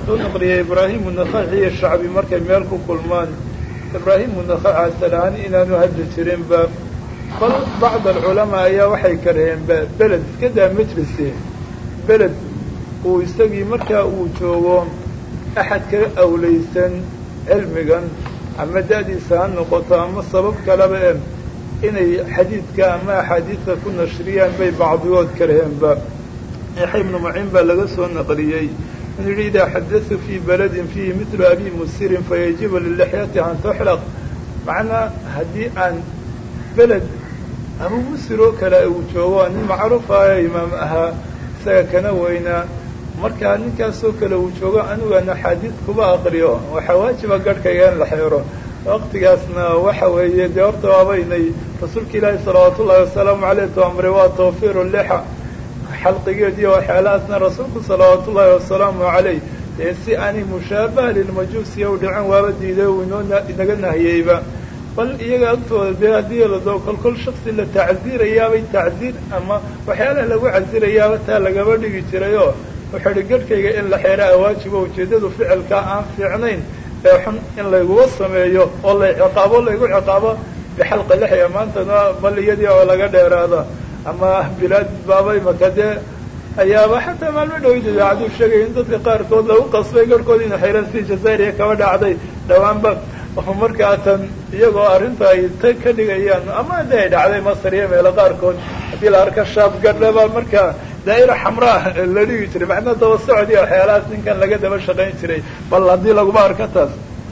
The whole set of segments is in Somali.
soo naqliyay ibraahimu nakhaci iyo shacbi markay meel ku kulmaan ibraahimu nakhaci asalahaan inaanu hadli jirinba bal bacd alculamaa ayaa waxay karheenba beled iska daa majlise beled uu isagii markaa uu joogo axad kaga awlaysan cilmigan ama da-diisa ha noqoto ama sabab kaleba e inay xadiidka ama axaadiidka ku nashriyaan bay bacdigood karheenba yaxya ibnu maciin baa laga soo naqliyey inuu yidhi idaa xadatu fii beledin fiihi midlu abi musirin fayajibu lilixyati an tuxlaq macnaa haddii aan beled abu musir oo kale uu joogo nin macruuf ahayo imaam ahaa isaga kana weynaa markaa ninkaasoo kale uu joogo anigana xaadiid kuba aqriyo waxaa waajiba garhkayga in la xeero waqtigaasna waxa weeye dee horta waabaynay rasuulka ilaahi salawaatu ullahi wasalaamu caleyh tu amray waa tawfiiru lixa xalqigeediiyo waxyaalahaasna rasuulku salawaatu ullaahi wasalaamu caleyh dee si aanay mushaabaha lilmajuusiya u dhicin waaba diiday uu inoo inaga nahiyeyba bal iyaga agtooda dee haddii lado kolkol shaksi la tacsiirayaabay tacsiir ama waxyaalaha lagu casirayaaba taa lagaba dhigi jirayoo wuxuu idhi garhkayga in la xeeraa waajibo ujeeddadu ficilkaa aan fiicnayn ee xun in layguga sameeyo oo la ciqaabo laygu ciqaabo bixalqa lixya maantana bal iyadii oo laga dheeraada ama bilaad baabay maka dee ayaaba xataa maalmo dhawid idaacaduu sheegay in dadka qaarkood lagu qasbay garhkood ina xeeran si jazairiya kaba dhacday dhawaanba markaa tan iyagoo arrinta ay ta ka dhigayaan ama hadii ay dhacday masar iyo meelo qaarkood haddii la arka shaab gadhaba markaa daa'ira xamraa la dhigi jiray macnaa daba socod iyo waxyaalahaas ninkan laga daba shaqayn jiray bal haddii laguma arka taas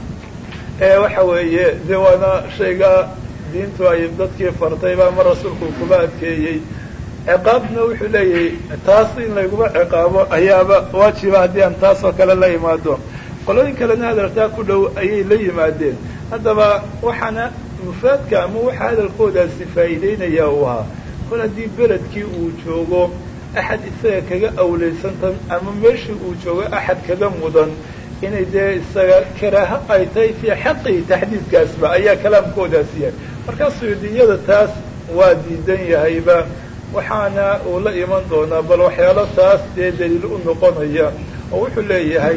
waxa weeye de waana shayga diintu ay dadkii fartayba ama rasuulku kuba adkeeyey ciqaabna wuxuu leeyahay taas in layguma ciqaabo ayaaba waajiba haddii aan taas oo kale la imaado qolooyin kalena hadaltaa ku dhow ayay la yimaadeen haddaba waxaana mufaadka ama waxa hadalkoodaasi faa'iideynaya uu ahaa kol haddii beledkii uu joogo axad isaga kaga awlaysantan ama meeshii uu joogo axad kaga mudan inay dee isaga karaaho ay tahay fii xaqii taxdiidkaasba ayaa kalaamkoodaasi yahay markaa suyuudiyada taas waa diidan yahayba waxaana uu la iman doonaa bal waxyaalo taas dee daliil u noqonaya oo wuxuu leeyahay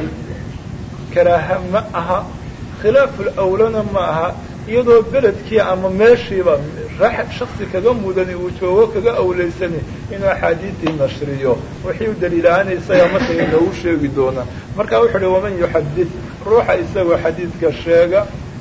karaaha ma aha khilaaful awlana ma aha iyadoo beledkii ama meeshiiba shaksi kaga mudani uu joogo kaga awlaysani inuu axaadiidtii nashriyo wixii u daliilahaana isaga markay noogu sheegi doonaa marka wuxuu uhi waman yuxadid ruuxa isagoo xadiidka sheega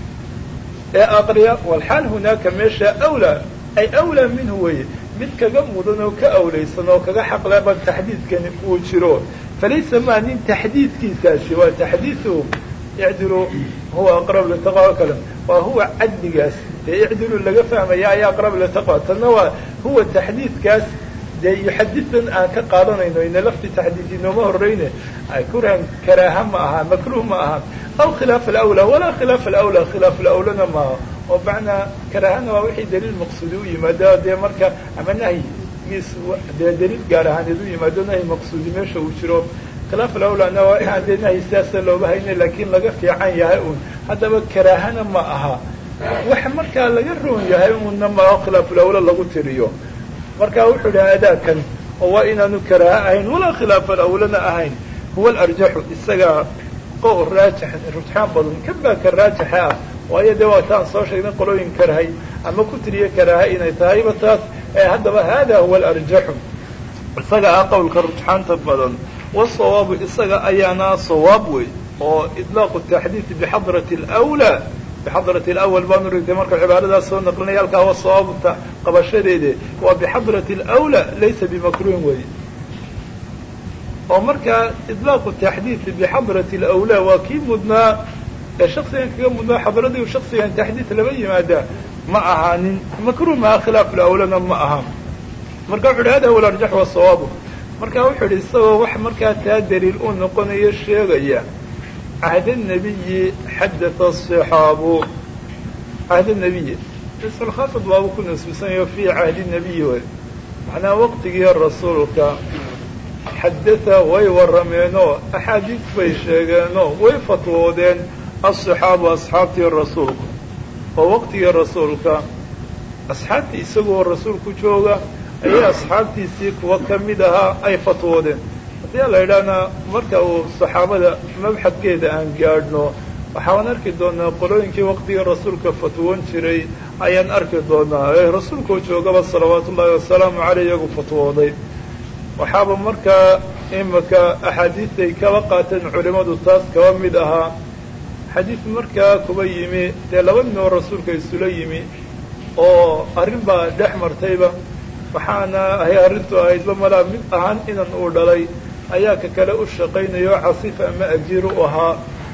ee aqriya walxaal hunaaka meesha awlaa ay awlaa minhu weye mid kaga mudan oo ka awlaysan oo kaga xaqleban taxdiidkani uu jiro falaysa maa nin taxdiidkiisaasi waa taxdiidu icdilu huwa aqrab litaqwa kale waa huwa cadligaas dee icdilu laga fahmaya ayaa aqrab litaqwa tanna waa huwa taxdiidkaas dee yuxadidan aan ka qaadanayno ina lafti taxdiid inooma horeyne kurhan karaaha ma aha makruh ma aha aw khilaaf alawla walaa khilaaf alawla khilaaf alawlana maaha oo macnaa karaahana waa wixii daliil maqsuudi u yimaado dee marka ama nahyi giis dee daliil gaar ahaaneed u yimaado nahyi maqsuudi meesha uu jiro khilaaf alawlana waa inaan dee nahyi sidaasa looga hayna laakiin laga fiican yahay un haddaba karaahana ma aha wax markaa laga roon yahay unna maa khilaaf alawla lagu tiriyo marka wuxuu idhi adaakan oo waa inaanu karaaha ahayn walaa khilaaf alawlana ahayn huwa alarjaxu isaga qow raajix rujxaan badan kan baa ka raajixa ah waayo dee waa taan soo sheegnay qolooyin karahay ama ku tiriye karaaha inay tahayba taas haddaba hada huwa alarjaxu isaga ah qowlka rujxaanta badan wasawaabu isaga ayaana sawaab wey oo idlaaqu taxdiidi bixadrati alawlaa bixadrati alawal baanu rigtay marka cibaaradaas soo naqlinaya halkaa wa sawaabta qabashadeede waa bixadrati alawlaa laysa bimakruhin wey oo markaa idlaaqu taxdiidi bixadrati alawlaa waa kii mudnaa ee shaksigan kaga mudnaa xadradii shaksigan taxdiid lama yimaadaa ma ahaanin makruh maaha khilaaf alawlana ma aha marka wuxu uhi hada huwa alarjax wasawaabu marka wuxuu idhi isagoo wax markaa taa daliil u noqonayo sheegaya cahd الnabiyi xadaa الصxaabu cahd الnabiyi islkhafid waabu ku nasbisanayo fi cahdi الnabiyi way macnaa waqtigii rasuulka xadaa way warrameenoo axaadiis bay sheegeenoo way fatwoodeen aلصxaabu asxaabtii rasuulku oo waqtigii rasuulka asxaabtii isagoo rasuulku jooga ayay asxaabtiisii kuwa ka mid ahaa ay fatwoodeen haddii la yidhaahna marka uu saxaabada mabxadkeeda aan gaadhno waxaan arki doonaa qolooyinkii waqtigii rasuulka fatwoon jiray ayaan arki doonaa ee rasuulkuu joogaba salawaatu ullaahi wasalaamu caleyh iyagu fatwooday waxaaba markaa imika axaadiistay kaba qaateen culimmadu taas kaba mid ahaa xadiid markaa kuba yimi dee laba nin oo rasuulka isula yimi oo arrin baa dhex martayba waxaana ahay arrintu ahaydba malaa mid ahaan inan uu dhalay ayaa ka kale u shaqaynayo casiif ama ajiir u ahaa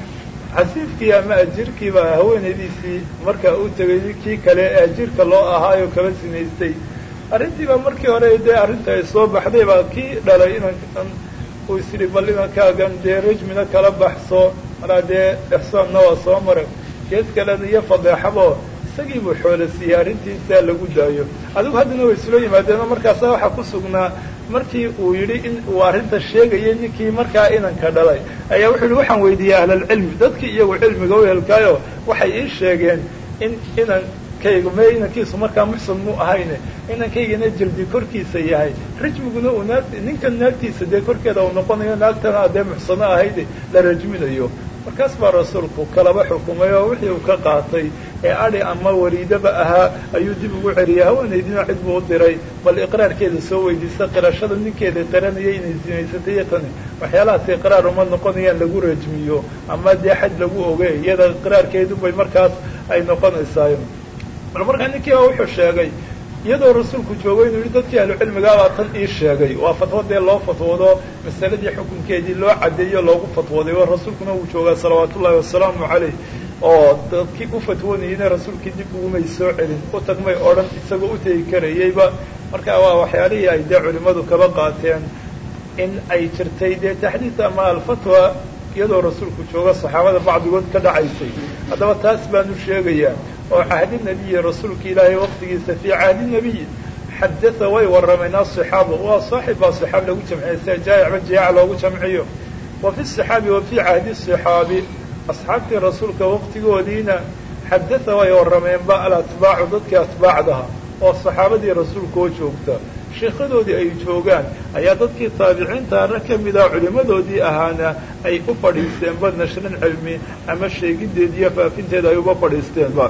casiifkii ama ajiirkiiba haweenaydiisii markaa u tegay kii kale ee ajiirka loo ahaayo kaba sinaystay arrintiiba markii hore dee arrinta ay soo baxday baa kii dhalay inankan uu isyidhi bal inankaagan dee rajmina kala baxso malaa dee ixsaanna waa soo maray gees kalena iyo fadeexabo isagii buu xoolo siiyey arrintiisaa lagu daayo adigu haddana way isula yimaadeenoo markaasa waxaa ku sugnaa markii uu yidhi in uu arrinta sheegayay ninkii markaa inanka dhalay ayaa wuxuu yihi waxaan weydiiyey ahlalcilmi dadkii iyagu cilmiga u helkaayo waxay ii sheegeen in inankaygu me inankiisu markaa muxsan mu ahayne inankaygana jildi korkiisa yahay rajmiguna uu naag ninkan naagtiisa dee korkeeda uu noqonayo naagtana dee muxsano ahayde la rajminayo markaas baa rasuulku kalaba xukumay oo wixii uu ka qaatay ee adhi ama waliidaba ahaa ayuu dib ugu celiyay haweenaydina cid buu u diray bal iqraarkeeda soo weydiisa qirashada ninkeeda qiranayay inay sinaysatay iyo tani waxyaalahaas iqraar uma noqonayaan lagu rajmiyo ama dee xaj lagu ogey iyada iqraarkeedu bay markaas ay noqonaysaayo bal markaa ninkii baa wuxuu sheegay iyadoo rasuulku joogo inuu yihi dadkii ahlucilmigaabaa tan ii sheegay waa fatwo dee loo fatwoodo masaladii xukunkeedii loo caddeeyo loogu fatwooday oo rasuulkuna uu joogaa salawaatu ullahi wasalaamu caleyh oo dadkii u fatwoonayeyna rasuulkii dib ugumay soo celin u tagmay odhan isagoo u tegi karayeyba marka waa waxyaalihii ay dee culimmadu kaba qaateen in ay jirtay dee taxdiid ama alfatwa iyadoo rasuulku jooga saxaabada bacdigood ka dhacaysay haddaba taas baanu sheegayaa oo cahdi nebiyi rasuulka ilaahay waqtigiisa fii cahdi nebiyi xadaa way warrameen aصaxaaba waa saaxib baa صaxaabi lagu jamciya sia jaayicba jiyaac loogu jamciyo wa fi صaxaabi wa fii cahdi صaxaabi asxaabtii rasuulka waqtigoodiina xadaa way warrameenba alatbaacu dadkii atbaacdaha oo saxaabadii rasuulka oo joogta sheekhadoodii ay joogaan ayaa dadkii taabiciintaana ka mida culimmadoodii ahaana ay u fadhiisteenba nashrin cilmi ama sheegideed iyo faafinteeda ay uba fadhiisteenba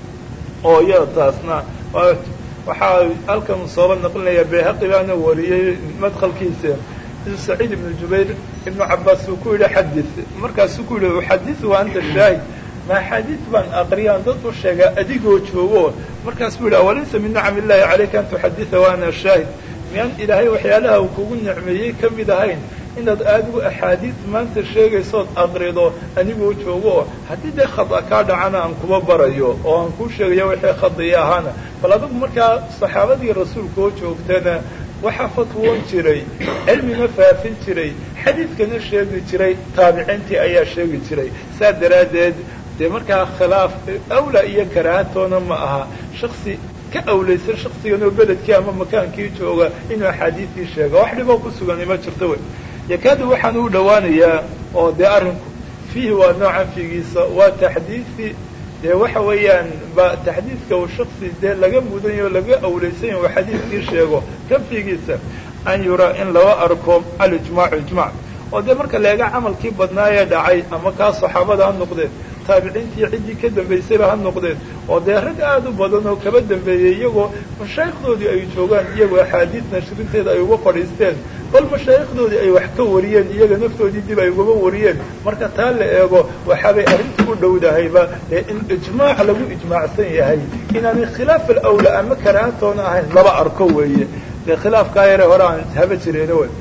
oo iyada taasna waxaa halkan sooba naqlinaya bayhaqi baana wariyey madkhalkiisa saciid ibnu jubayr ibnu cabaas uu ku yidhi xadid markaasuu ku yidhi uxadiu anta shaahid maaxaadiid baan aqriyaan dad u sheegaa adigoo joogo markaas buu yidhi awalaysa min nicam illahi calayka an tuxadida wa ana shaahid miyaan ilaahay waxyaalaha uu kugu nicmeeyey ka mid ahayn inaad aadigu axaadiid maanta sheegaysood aqrido anigoo joogo haddii dee khada kaa dhacana aan kuba barayo oo aan kuu sheegayo wixii khadiya ahaana bal adigu markaa saxaabadii rasuulka oo joogtana waxaa fatwoon jiray cilmina faafin jiray xadiidkana sheegi jiray taabiciintii ayaa sheegi jiray saa daraaddeed dee markaa khilaaf awla iyo karaahatoona ma aha shaksi ka awlaysan shaksigan oo beledkii ama makaankii jooga inuu axaadiistii sheega wax dhiboo ku sugani ma jirto wey yakaadu waxaan u dhowaanayaa oo dee arrinku fiihi waa noocan fiigiisa waa taxdiisi dee waxa weeyaan ba taxdiidka uu shaksi dee laga mudanyayo laga awlaysan yahy uu xadiidkii sheego kan fiigiisa an yuraa in laba arko alijmaacu ijmac oo dee marka leega camalkii badnaayee dhacay ama kaa saxaabada ha noqdeen taabiciintii ciddii ka dambaysayba ha noqdeen oo dee rag aada u badan oo kaba dambeeyey iyagoo mashaayikdoodii ay joogaan iyagoo axaadiid nashrinteeda ay uga fadhiisteen bal mashaayikdoodii ay wax ka wariyeen iyaga naftoodii dib ay ugaba wariyeen marka taa la eego waxaabay arrinta u dhowdahayba dee in ijmaac lagu ijmaacsan yahay inaanay khilaaf alawla ama karaahatoona ahayn laba arko weeye dee khilaafkaa yare hore aan haba jireena wey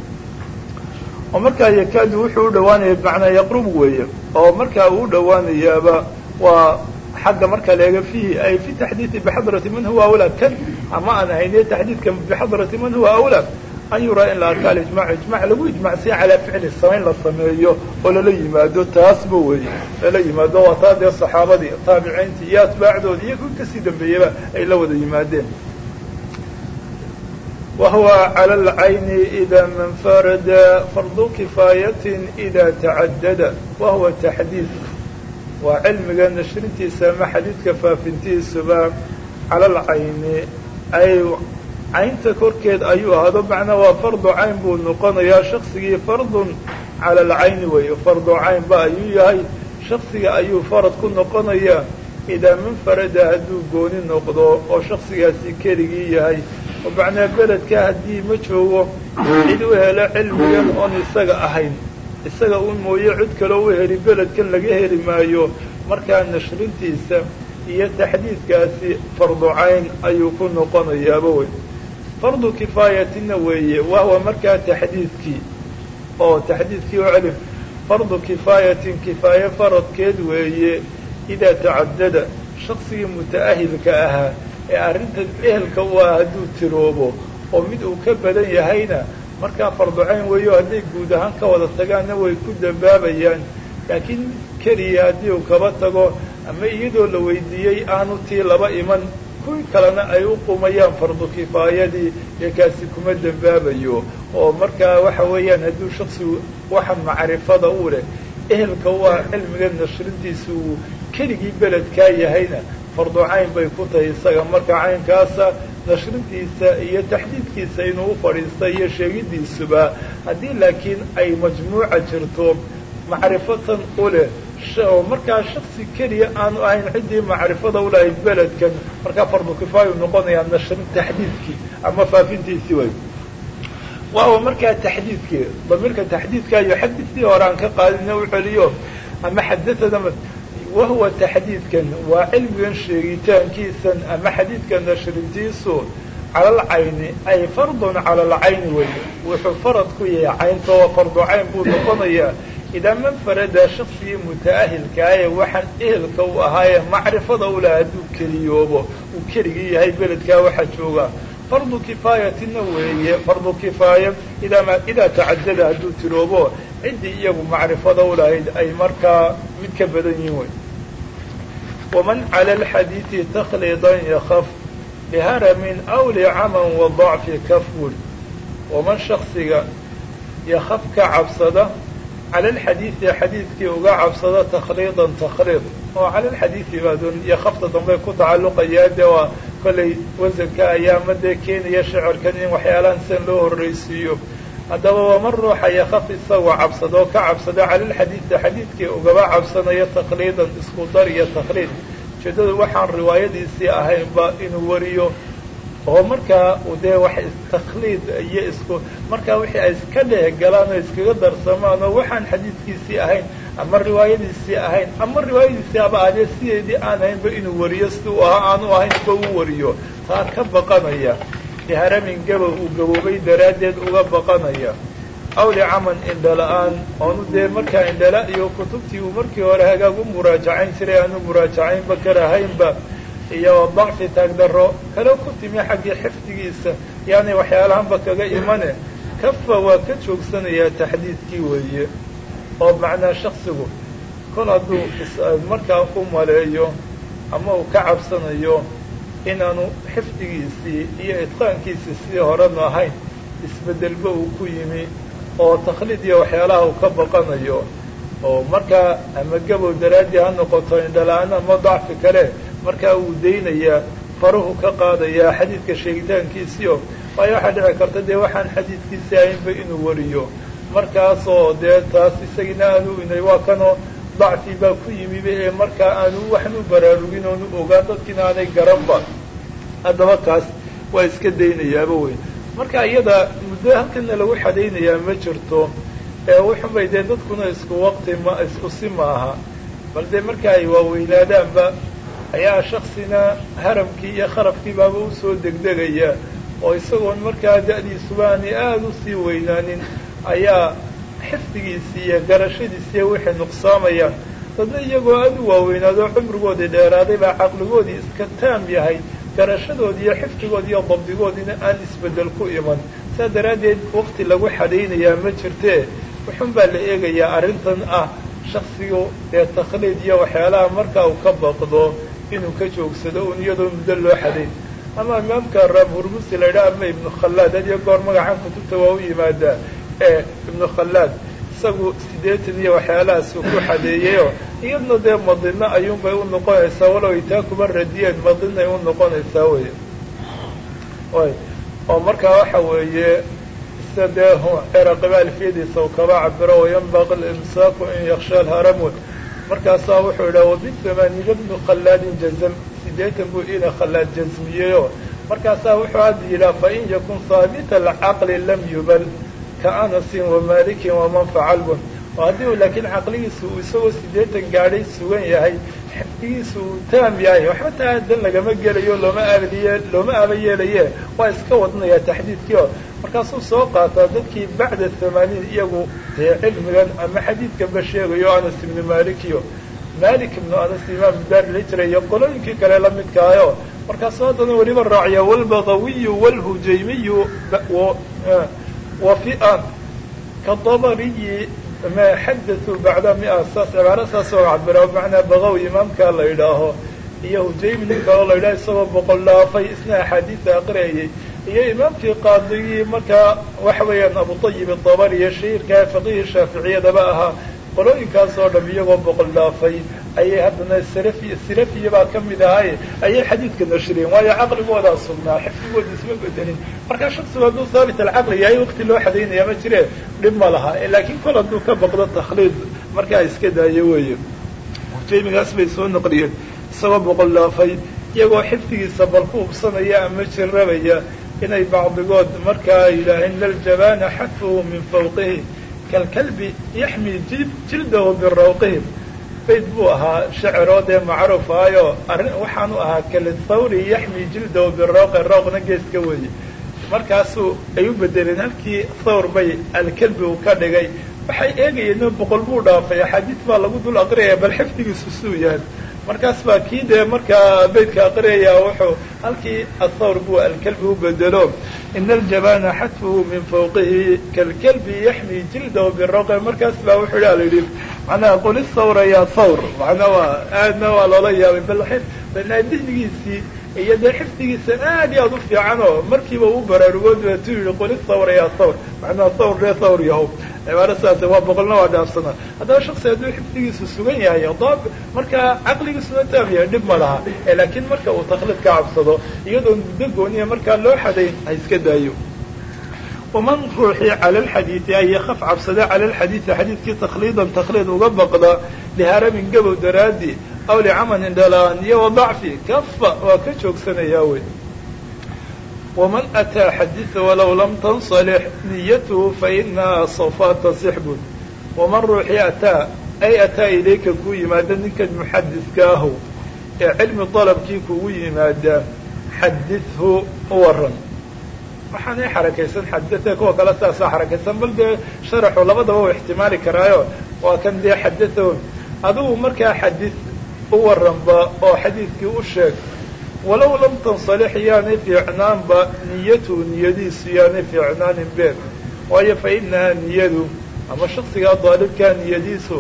oo markaa yakaadu wuxuu u dhowaanaya bimacnaa yaqrub weeye oo markaa uu u dhowaanayaaba waa xagga marka leega fiihi ay fi taxdiidi bixadrati man huwa awlaa kan ama aan ahayne taxdiidka bixadrati man huwa awlaa an yuraa in la arka alijmac ijmac lagu ijmacsanya calaa ficli samayn la sameeyo oo lala yimaado taasba weeye lala yimaado waa taa dee saxaabadii taabiciintii iyo atbaacdoodii iyo kuwi kasii dambeeyaba ay la wada yimaadeen وهو على العين إذا من فرد فرض كفاية إذا تعدد وهو تحديث وعلمga نشrintiisa ama xadيidka faafintiisuba calى العayni ay caynta korkeed ayuu ahaado macnaa waa fardu cayn buu noqonayaa shaksigii fardun cala alcayni weeye fardu caynba ayuu yahay shaksiga ayuu farad ku noqonayaa idaa manfarada hadduu gooni noqdo oo shaksigaasi keligii yahay oo macnaa beledka haddii ma joogo cid u helo cilmigan oon isaga ahayn isaga un mooye cid kaloo u heli beledkan laga heli maayo markaa nashrintiisa iyo taxdiidkaasi fardu cayn ayuu ku noqonayaaba wey fardu kifaayatina weeye wahwa markaa taxdiidkii oo taxdiidkii oo celif fardu kifaayatin kifaaye faradkeed weeye idaa tacadada shaksigii muta'ahilka ahaa ee arrintan ehelka u ah hadduu tiroobo oo mid uu ka badan yahayna markaa fardu cayn weeyo hadday guud ahaan ka wada tagaanna way ku dambaabayaan laakiin keliya haddii uu kaba tago ama iyadoo la weydiiyey aanu tii laba iman kuwii kalena ay u qumayaan fardu kifaayadii ee kaasi kuma dembaabayo oo markaa waxa weeyaan hadduu shaksigu waxa macrifada u leh ehelka u ah cilmiga nashrintiisa uu keligii beledkaa yahayna fardu cayn bay ku tahay isaga marka caynkaasa nashrintiisa iyo taxdiidkiisa inuu u fadhiista iyo sheegidiisuba haddii laakiin ay majmuuca jirto macrifatan u leh oo markaa shaksi keliya aanu ahayn ciddii macrifada u lahayd beledkan markaa fardu kifaayu noqonayaa nashrin taxdiidkii ama faafintiisii way waawa markaa taxdiidkii damiirka taxdiidkaayo xadiidkii hore aan ka qaadina u celiyo ama xadathada wahuwa taxdiidkan waa cilmigan sheegitaankiisan ama xadiidka nashrintiisu cala alcayni ay fardun cala alcayni weeye wuxuu farad ku yahay caynta oo fardu cayn buu noqonayaa idaa manfarada shaksigii muta'ahilkaa ee waxaan ehelka u ahaayee macrifada u laha hadduu keliyoobo uu keligii yahay beledkaa waxaa jooga fardu kifaayatina weeye fardu kifaaya idaa idaa tacadada hadduu tiroobo ciddii iyagu macrifada u lahayd ay markaa mid ka badan yihin wey waman cala alxadiidi takhliidan yakaf liharamin aw licaman wa dacfi kaful waman shaksiga yakaf ka cabsada cala alxadiidi xadiidkii uga cabsada takhliidan takhliid oo cala alxadiidi baadun yakafta dambey ku tacalluqayaa dee waa kollay wasanka ayaama dee keenaya shicirkan in waxyaalahan sidan loo horraysiiyo haddaba waman ruuxa yakaf isagoo cabsadoo ka cabsada cala alxadiidi xadiidkii ugaba cabsanaya takhliidan isku dar iyo takhliid ujeeddadu waxaan riwaayadiisii ahaynba inuu wariyo oo markaa dee wax takhliid iyo isku markaa wixii ay iska dheeh galaan oo iskaga darsamaan oo waxaan xadiidkiisii ahayn ama riwaayadiisii ahayn ama riwaayadiisii aba ahdee sideedii aan ahaynba inuu wariyo sidii u ahaa aanu ahaynba u wariyo taa ka baqanaya liharamin gabow uu gaboobay daraaddeed uga baqanaya aw licaman indhala-aan oonu dee markaa indhala iyo kutubtii uu markii hore hagaag u muraajacayn jiray aanu muraajacaynba karahaynba iyo dacfi taagdarro kale ku timi xaggii xifdigiisa yaani waxyaalahanba kaga imane kafa waa ka joogsanayaa taxdiidkii weeye oo macnaa shaksigu kol hadduu markaa u maleeyo ama uu ka cabsanayo inaanu xifdigiisii iyo idqaankiisii sidii horenu ahayn isbeddelba uu ku yimi oo takhliid iyo waxyaalaha uu ka baqanayo oo markaa ama gabow daraaddii ha noqoto indhala-aan ama dacfi kale markaa wuu daynayaa faruhu ka qaadayaa xadiidka sheegitaankiisiio waayo waxaa dhici karta dee waxaan xadiidkiisii ahaynba inuu wariyo markaasoo dee taas isagina aanu inay waa kanoo dacfi baa ku yimiba ee markaa aanu waxan u baraarugin oonu ogaan dadkiina aanay garanba haddaba kaas waa iska daynayaaba wey marka iyada muddo halkana lagu xadaynayaa ma jirto ee wuxunbay dee dadkuna isku waqti ma isku si maaha bal dee marka ay waaweynaadaanba ayaa shaksina haramkii iyo kharafkii baaba usoo degdegaya oo isagoon markaa da-diisuba aanay aada usii weynaanin ayaa xifdigiisii iyo garashadiisiiyo wixii nuqsaamayaan dadna iyagoo aada u waaweynaado cumrigoodii dheeraaday baa caqligoodii iska taam yahay garashadoodi iyo xifdigoodi iyo dabdigoodiina aan isbeddel ku iman saa daraaddeed waqti lagu xadaynayaa ma jirtee wuxun baa la eegayaa arrintan ah shaksigu dee takhliid iyo waxyaalaha markaa uu ka baqdo inuu ka joogsado un iyadoo muddo loo xadayn ama imaamka raam hurmusi la yidhaha ama ibnu khallaad had iyo goor magacan kutubta waa u yimaadaa ee ibnu khallaad isagu siddeetan iyo waxyaalahaasuu ku xadeeyeyoo iyadna dee madino ayuunbay u noqonaysaa walow ay taa kuma radiyeen madinay u noqonaysaa wey y oo markaa waxa weeye sida dee ciraqiba alfiyadiisa uu kaba cabiro wayanbaqi limsaaku in yaksha alharamun markaasaa wuxuu yidhaha wabithamaaniina bnu khallaadin jazam sideetan buu ina khallaad jazmiyeyo markaasaa wuxuu hadda yidhaha fain yakun haabita alcaqli lam yubal ka anasin wamalikin waman facalbun oo haddii uu laakiin caqligiisu uu isagoo sideetan gaadhay sugan yahay xifdigiisu uu taam yahay waxba taa dan lagama gelayo looma aabadiye looma aaba yeelaye waa iska wadnaya taxdiidkii oo markaasuu soo qaataa dadkii bacda thamaaniin iyagu dee cilmigan ama xadiidkanba sheegayo anas ibnu malikiyo malik ibnu anas imaam daarila jira iyo qolooyinkii kale la midkaayo markaasuu haddana weliba raaciya walbagawiyu walhujaymiyu wafian kadabariyi ma xadatuu bacda mia saas cibaaro saasoo cabira bimacnaa bagawi imaamkaa la yidhaaho iyo hujaymi nin kaloo la yidhaho isagoo boqol dhaafay isna axaadiisa aqriyayay iyo imaamkii qaadigii markaa waxa weeyaan abutayib adabari iyo shahiirkaa faqihii shaaficiyadaba ahaa qolooyinkaas oo dham iyagoo boqol dhaafay ayay haddana salafi salafiya baa ka mid ahay ayay xadiidka nashriyeen waayo caqligoodaa sugnaa xifdigooda isma bedelin markaa shaksigu hadduu haabit alcaqli yahay waqti loo xadaynaya ma jire dhib ma laha laakiin kol hadduu ka baqdo takhliid markaa iska daayo weeye hujaymigaas bay soo naqliyeen isagoo boqol dhaafay iyagoo xifdigiisa bal ku hubsanaya ama jirrabaya inay bacdigood markaa yidhaaheen laljabana xatfuhu min fawqihi kalkalbi yaxmi jildahu birawqihim bayd buu ahaa shaciroo dee macruuf ahayo arrin waxaanu ahaa kalithawri yaxmi jildahu birawqi rawqna geeska weeye markaasuu ay u bedeleen halkii thawr bay alkalbi uu ka dhigay waxay eegayeen boqol buu dhaafay axaadiis baa lagu dul aqriyaya bal xifdigiisu suu yahay markaas baa kii dee markaa beydka aqriyaya wuxuu halkii athawr buu alkalbi u bedelo ina aljabana xatfuhu min fawqihi kalkalbi yaxmi jildahu birawqi markaas baa wuxuu ha la yidhi macnaha qul thawra ya thawr macnaa waa aadna waa loola yaabay bal dihnigiisii iyo dee xifdigiisa aad iyo aad u fiican oo markiiba u baraarugood tu yihi qul thawra ya thawr macnaha thawr dee thawr yahow cibaaro saas waa boqolna waa dhaafsana haddaba shaksi hadduu xifdigiisu sugan yahay daab markaa caqligiisuna taam yahay dhib ma laha laakiin marka uu taklid ka cabsado iyadoon muddo gooniya markaa loo xadayn ha iska daayo waman ruuxii cala alxadiidi ay yakaf cabsada cala alxadiidi xadiidkii takhliidan takhliid uga baqda liharamin gabow daraadi aw licamalin dhalaan iyo wadacfi kafa waa ka joogsanayaa wey waman ataa xadiida walow lam tansalix niyatuhu fainaha sawfa tasix bun waman ruuxii ataa ay ataa ilayka kuu yimaada ninkan muxadidka ahu ee cilmi dalabkii kugu yimaada xadidhu u waran waxaanay xarakaysan xadada kuwa kale saasaa xarakaysan bal dee sharaxu labadaba u ixtimaali karaayo waa kan dee xadadahu adigu markaa xadid u waranba oo xadiidkii u sheeg walow lam tansalix yaanay fiicnaanba niyatuhu niyadiisu yaanay fiicnaanin been waayo fa inahaa niyadu ama shaksigaa daalibkaa niyadiisu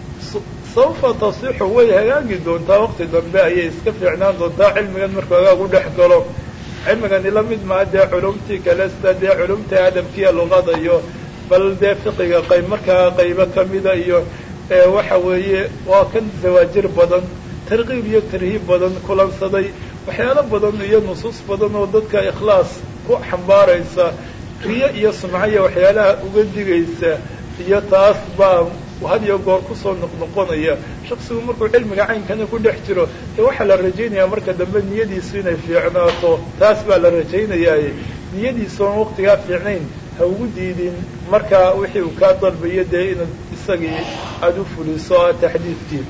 sawfa tasixu way hagaagi doontaa waqti dambe ayay iska fiicnaan doontaa cilmigan markuu hagaagu dhex galo cilmigani la mid maa dee culumtii kale sida dee culumta adabkiiya luqada iyo bal dee fiqiga qayb markaa qaybo kamida iyo waxa weeye waa kan zawaajir badan tarkiib iyo tarhiib badan kulansaday waxyaalo badan iyo nusuus badan oo dadka ikhlaas ku xambaaraysa riyo iyo sumcaya waxyaalaha uga digaysa iyo taas baa had iyo goor kusoo noqnoqonaya shaksigu markuu cilmiga caynkana ku dhex jiro dee waxaa la rajaynayaa marka dambe niyadiisu inay fiicnaato taas baa la rajaynayaa niyadiisu oon waqtigaa fiicnayn ha ugu diidin marka wixii uu kaa dalbayo dee inaad isagii aada u fuliso a taxdiidkii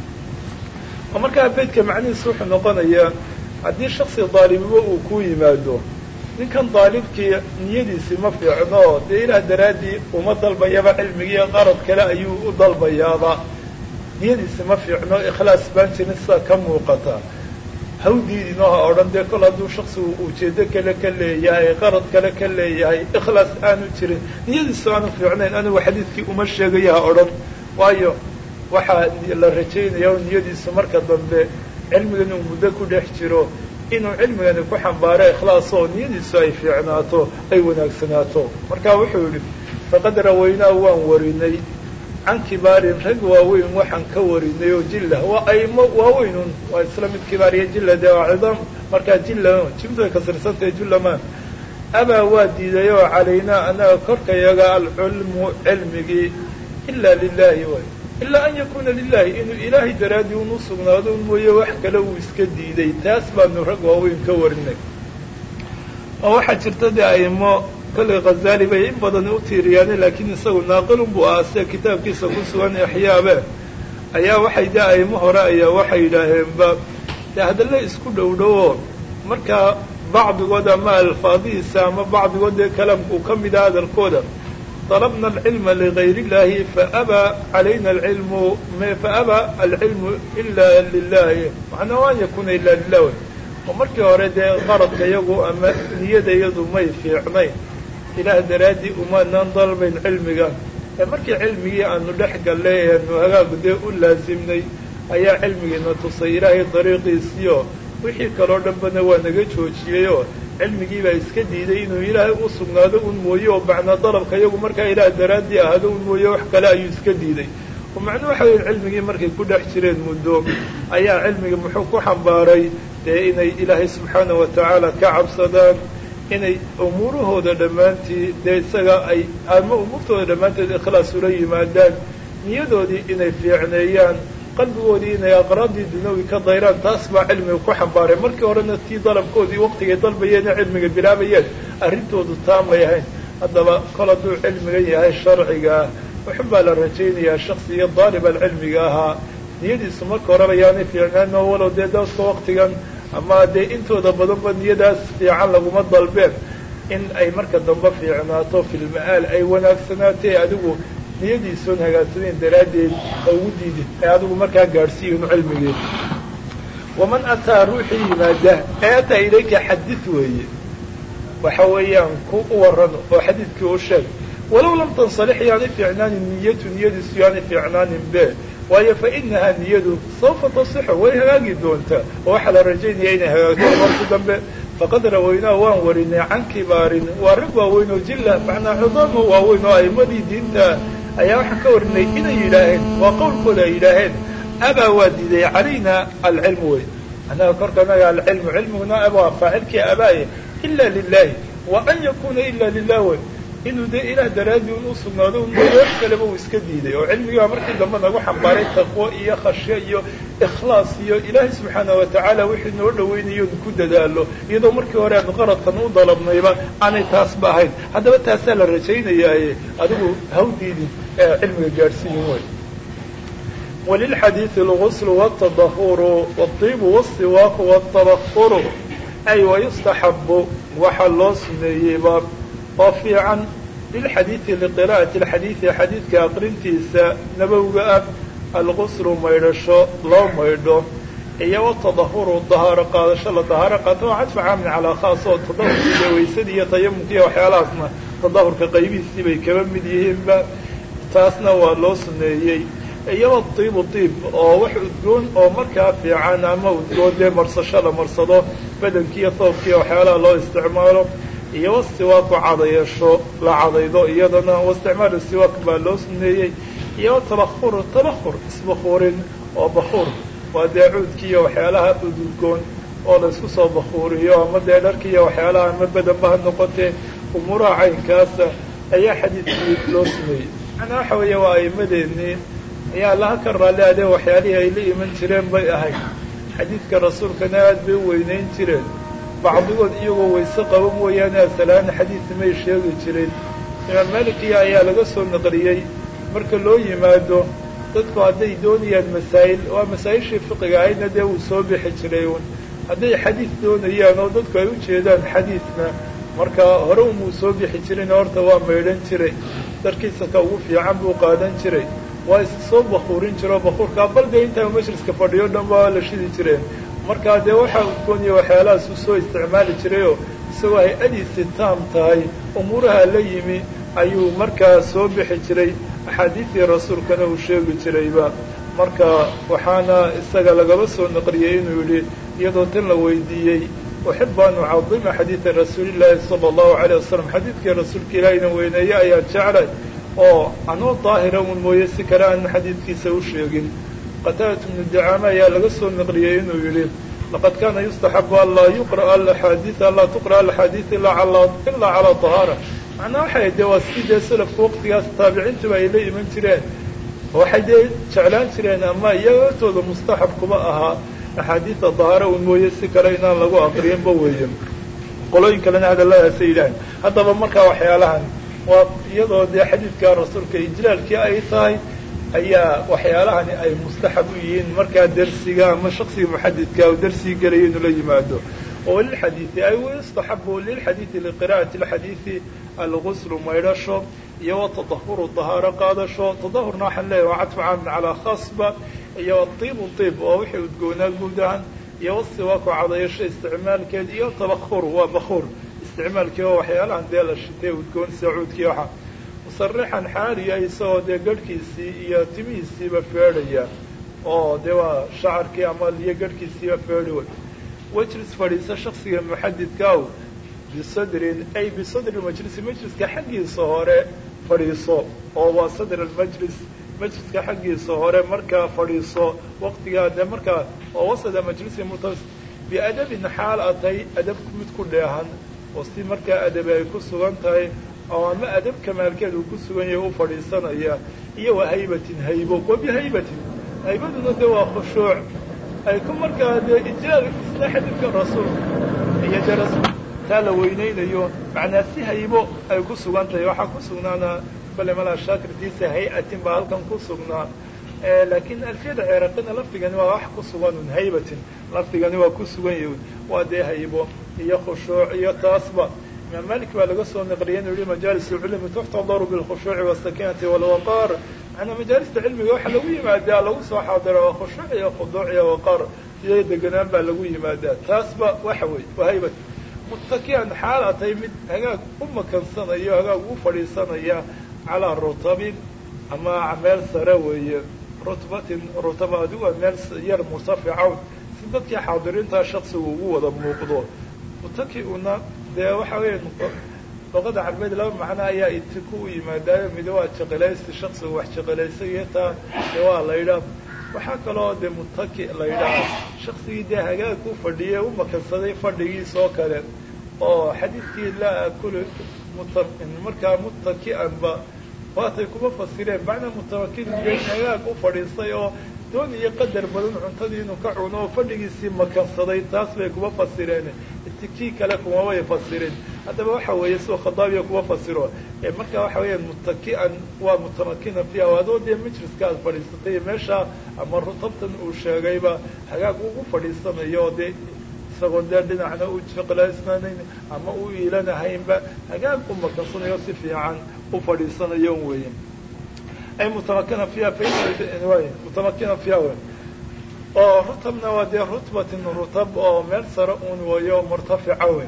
oo markaa beydka macnihiisu wuxuu noqonayaa haddii shaksi daalibiba uu ku yimaado ninkan daalibkii niyadiisi ma fiicno dee ilaah daraaddii uma dalbayaba cilmigiiyo qarad kale ayuu u dalbayaaba niyadiisi ma fiicno ikhlaas baan jirin sida ka muuqata ha u diidinoo ha odhan dee kol hadduu shaksigu ujeedo kale ka leeyahay qarad kale ka leeyahay ikhlaas aanu jirin niyadiisu aanu fiicnayn anigu xadiidkii uma sheegayo ha odhan waayo waxaa la rajaynaya o niyadiisu marka dambe cilmigan uu muddo ku dhex jiro inuu cilmigani ku xambaaro ikhlaas oo niyadiisu ay fiicnaato ay wanaagsanaato marka wuxuu yidhi faqad rawaynaa waan warinay can kibaarin rag waaweyn waxaan ka warinay oo jilla waa aimo waaweynun waa isla mid kibaar iyo jilla dee waa cidaam markaa jilla jimdu ay kasirsantahay jullaman abaa waa diiday oo calaynaa annaga korkayaga alculmu cilmigii ilaa lilaahi way ilaa an yakuuna lilahi inuu ilaahay daraaddii unu sugnaado un mooye wax kale uu iska diiday taas baanu rag waaweyn ka warinay oo waxaa jirta dee aimo kollay khazaali bay in badan u tiiriyaane laakiin isagu naaqilun buu ahaa sida kitaabkiisa ku sugan exyaabe ayaa waxay dee aimo hore ayaa waxay yidhaaheenba dee hadalla isku dhow dhowo markaa bacdigood ama alfaadihiisa ama bacdigood dee kalaamkuu ka mid ah hadalkooda طلبna العلم لغayr الlahi faأbى عalayna العilم faأbى العilم إla lilahi macnaa an yakuna ila lilah oo markii hore dee qaradka yagu ama niyada yadu may fiicnayn ilaah daraaddii umaanaan dalbayn cilmiga ee markii cilmigii aanu dhex gallay eanu hagaagu dee u laasimnay ayaa cilmigiina tusay ilaahay dariiqiisiyo wixii kaloo dhanbana waa naga joojiyeyoo cilmigii baa iska diiday inuu ilaahay u sugnaado un mooye oo macnaa dalabka iyagu markaa ilaah daraaddii ahaado un mooye wax kale ayuu iska diiday oo macnuu waxa weya cilmigii markay ku dhex jireen muddo ayaa cilmigii muxuu ku xambaaray dee inay ilaahay subxaana wa tacaala ka cabsadaan inay umuurahooda dhammaantii dee isaga ay ama umuurtooda dhammaanteed ikhlaas ula yimaadaan niyadoodii inay fiicneeyaan qalbigoodii inay aqraabdii dunawi ka dayraan taas baa cilmiga ku xambaaray markii horena tii dalabkoodii waqtigay dalbayeen ee cilmiga bilaabayeen arrintoodu taamay ahayn haddaba kol hadduu cilmigan yahay sharciga ah wuxun baa la rajaynayaa shaksiga daalib alcilmiga ahaa niyadiisu marka horeba yaanay fiicnaan oo walow dee dadka waqtigan ama dee intooda badanba niyadaas fiican laguma dalbeen in ay marka dambe fiicnaato filma-aal ay wanaagsanaatee adigu niyadiisoon hagaagsanayn daraaddeed ha ugu diidin ee adigu markaa gaadhsiiyin cilmigeed waman ataa ruuxii yimaada ee ataa ilayka xadid weeye waxa weeyaan ku u waran oo xadiidkii u sheeg walow lam tansalix yaanay fiicnaanin niyatu niyadiisu yaanay fiicnaanin be waayo fa inahaa niyadu sawfa tasixu way hagaagi doontaa oo waxaa la rajaynaya inay hagaagto marki dambe faqad rawaynaa waan warinay can kibaarin waa rag waaweyn oo jilla macnaa cudaamo waaweyn oo aimadii diinta ayaa waxaan ka warinay inay yidhaaheen waa qowlkooda ay yidhaaheen abaa waa diiday calayna alcilmu wey annaga korkanaga alcilmu cilmiguna abaa faacilkii abaaye ila lilahi wa an yakuna ila lilah wey inuu dee ilaah daraaddii un u sugnaado un wax kaleba uu iska diiday oo cilmigii baa markii dambe nagu xambaaray taqwo iyo khashyo iyo ikhlaas iyo ilaahay subxaana wa tacaala wixii noo dhawaynayo ku dadaalo iyadoo markii hore aanu qaradkan u dalabnayba aanay taasba ahayn haddaba taasaa la rajaynayaaye adigu haw diidin ee cilmiga gaadhsiiyin wey walilxadiidi alguslu wاtadahuru wاطibu wاsiwaaku wاtabakuru ay wayustaxabu waxaa loo suneeyeyba oo fiican lilxadiidi liqira'ati alxadiidi xadiidka aqrintiisa nabowga ah alguslu maydhasho loo maydho iyo watadahuru dahaaro qaadasho la dahaaro qaato waa cadfa caamin calaa khaas oo tadahurkii iyo waysadii iyo tayamumkii waxyaalahaasna tadahurka qaybihiisii bay kaba mid yihiinba taasna waa loo suneeyey iyaba tiibu tiib oo wax udgoon oo markaa fiican ama udgoon dee marsasho la marsado badankiiyo toobkiiyo waxyaalaha loo isticmaalo iyo wasiwaaku cadayeesho la cadaydo iyadana waisticmaalu siwaak baa loo suneeyey iyo tabakuru tabakur isbakuurin oo bakuur waa dee cuudkiiyo waxyaalaha ududgoon oo la isku soo bakuuriyo ama dee dharkiiyo waxyaalaha ama badanba ha noqotee umuuraha caynkaasa ayaa xadiidkii loo suneeyey macnaa waxa weeye waa aimadeenii ayaa laha ka raalli adee waxyaalihii ay la iman jireen bay ahayd xadiidka rasuulkana aad bay u weynayn jireen bacdigood iyagoo wayse qaba mooyaane asalaana xadiid may sheegi jirin imaam malikiya ayaa laga soo naqliyey marka loo yimaado dadku hadday doonayaan masaa'il waa masaa'ishii fiqiga ahaydna dee wuu soo bixi jiray un hadday xadiid doonayaan oo dadku ay u jeedaan xadiidna marka hore umuu soo bixi jirin horta waa maydhan jiray darkiisa ka ugu fiican buu qaadan jiray waa is soo bakuurin jiro bakuurkaa bal dee intaa majliska fadhiyo dhan baa la shidi jireen markaa dee waxaa udgooniya waxyaalahaas uu soo isticmaali jirayoo isagoo hay-adiisi taam tahay umuuraha la yimi ayuu markaa soo bixi jiray axaadiidii rasuulkana uu sheegi jirayba marka waxaana isaga lagaba soo naqliyey inuu yidhi iyadoo tan la weydiiyey uxibu an ucadima xadiida rasuulillaahi sala allahu alayh wasalam xadiidkii rasuulka ilaahina weyneeye ayaan jeclay oo anuu daahira un mooye si kale aan xadiidkiisa u sheegin qataadatu bnu dacaama ayaa laga soo naqliyey inuu yidhi laqad kana yustaxabu an laa yuqra'a alaxaadiid an laa tuqra'a alaxaadiid ilaa calaa tahaara macnaa waxay dee waa si dee salafka waqtigaas taabiciintuba ay la iman jireen waxay dee jeclaan jireen ama iyaga hortooda mustaxab kuma ahaa axaadiida dahaara un mooye si kale inaan lagu aqriyanba weeye qolooyin kalena hadalladaasay yidhaaheen haddaba markaa waxyaalahan waa iyadoo dee xadiidka rasuulka ijlaalkii ay tahay ayaa waxyaalahani ay mustaxab u yihiin markaa dersiga ama shaksiga muxadidka u darsigii gelaya inuu la yimaado oo lilxadiidi ay yustaxabu lilxadiidi liqira'ati alxadiidi alguslu maydhasho iyo watadahuru dahaaro qaadasho tadahurna waxaan leeyahy waa cadfu caamin calaa khaasba iyo tiibu tiib oo wixii udgoonaa guud ahaan iyo wasiwaaku cadayasho isticmaalkeed iyo tabakhur waa bakhur isticmaalkii oo waxyaalahan dee la shitay udgoon sacuudkii waxa musarixan xaaliya isagoo dee garhkiisii iyo timihiisiiba feedhaya oo dee waa shacarkii ama iyo garhkiisiiba feedhi way wejlis fadhiisa shaksiga muxadidkaaw bisadrin ay bisadri majlisi majliska xaggiisa hore fadhiiso oo waa sadr almajlis majliska xaggiisa hore markaa fadhiiso waqtigaa dee markaa oo wasada majlisi mutas biadabin xaal atay adab mid ku dheehan oo si markaa adabi ay ku sugan tahay oo ama adab kamaalkeed uu ku sugan yahay u fadhiisanaya iyo wa haybatin haybo wa bihaybatin haybaduna de waa khushuuc ay ku markaa dee ijlaal isla xadiidka rasuulka iyo dee rasuul taa la weynaynayo macnaa si haybo ay ku sugan tahay waxaa ku sugnaana bale malaa shaakirtiisa hay-atin baa halkan ku sugnaa laakiin alfiyada ceeraqina lafdigani waa wax ku sugan un haybatin lafdigani waa ku sugan yahi waa dee haybo iyo khushuuc iyo taasba imaam malik baa laga soo naqliyay inuu yihi majaalis lcilmi tuxtadaru bilkhushuuci wasakinati walwaqaar manaa majaalista cilmiga waxaa lagu yimaadaa lagu soo xaadira waa khushuuc iyo khuduuc iyo waqaar iyo deganaan baa lagu yimaadaa taasba waxa wey waa haybat muttakian xaal atay mid hagaag u makansanaya hagaag u fadhiisanaya calaa rutabin ama meel sare weeye rutbatin rutaba adigu waa meel yar murtaficawn si dadkii xaadiriintaa shaksigu ugu wada muuqdo mutaki-una dee waxa weya luqada carbeed laba macno ayaa itiku u yimaadaayo mid waa jaqelaysi shaksigu wax jaqelaysay taa dee waa la yidhaah waxaa kaloo dee mutaki la yidhaah shaksigii dee hagaag u fadhiyey u makansaday fadhigiis oo kale oo xadiidkii laa akulu muta markaa mutaki'anba waatay kuma fasireen macnaa mutamakin de hagaag u fadhiistay oo doon iyo qadar badan cuntadii inuu ka cuno oo fadhigiisii makansaday taas bay kuma fasireen itikii kale kumabay fasirin haddaba waxa weeye sidoo khadaabiya kuma fasiro marka waxa weeyaan mutaki'an waa mutamakina fiiha adoo dee majliska aad fadhiisatay meesha ama rutabtan uu sheegayba hagaag ugu fadhiisanayo dee isagoo dee dhinacna u jaqlaysnaanayn ama u iilanahaynba hagaag u makansanayo si fiican u fadhiisanayo weeye ay mutamakina fiiha mutamakina fiiha wey oo rutabna waa dee rutbatin rutab oo meel sare un wayo murtafica wey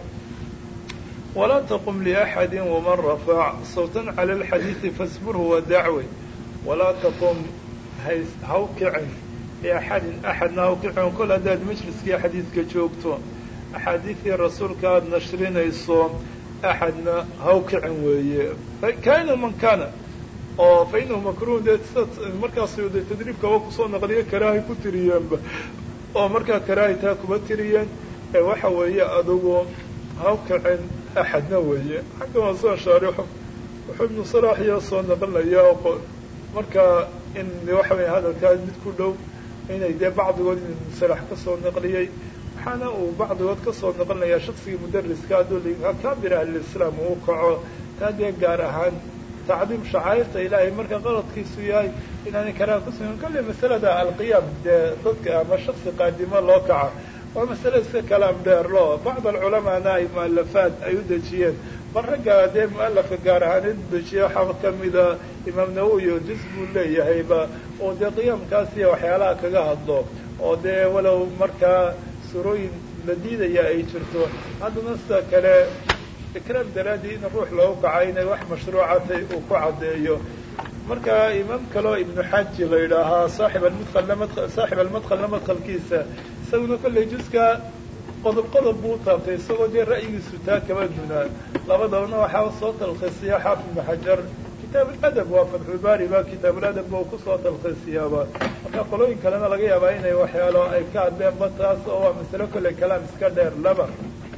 walaa taqum liaxadi waman rafac sawtan cala alxadiidi fasburhu wadacwe walaa taqum hays haw kicin liaxadin axadna haw kicin kol haddaad majliskii xadiidka joogto axaadiidii rasuulka aada nashrinayso axadna haw kicin weeye kaina man kana oo fa inahu makruh dee sida markaas de tadriibkaba kusoo naqliyo karaahay ku tiriyeenba oo markaa karaahay taa kuma tiriyeen ee waxa weeye adugu haw kicin axadna weeye xagga waa soo shaarixo wuxuu ibnu salaax iyo soo naqlinaya oo markaa in waxa weya hadalkaa mid ku dhow inay dee bacdigood in ibnu salaax ka soo naqliyey waxaana uu bacdigood ka soo naqlinayaa shaksigii mudariska hadduu kabir ahlislaam uu kaco taa dee gaar ahaan tacdiim shacairta ilaahay marka qaladkiisu yahay inaanay karaan kusugan kolley masalada alqiyaam dee dadka ama shaksi qaadimo loo kaca waa masale iska kalaam dheer lo bacd alculamaana ay mualafaad ay u dejiyeen bal ragga dee mualafka gaar ahaan in dejiya waxaa kamida imaam nawowi oo juz buu leeyahayba oo dee qiyaamkaas iyo waxyaalaha kaga hadlo oo dee walow markaa surooyin la diidaya ay jirto haddana sida kale ikraam daraadii in ruux loogu kaca inay wax mashruucatay uu ku caddeeyo marka imaam kaleo ibnu xaji la yidhaahaa saaxib almadkal saaxib almadkalna madkalkiisa isaguna kolley juska qodob qodob buu taabtay isagoo dee ra'yigiisu taa kama dunaa labadabana waxaa soo talkhiisiya xaafid ibnu xajar kitaabuladab waa fatxulbaari ba kitaabuladab ba kusoo talkhiisiyaaba marka qolooyin kalena laga yaabaa inay waxyaalo ay ka hadleenba taas oo waa masalo kolley kalaam iska dheer laba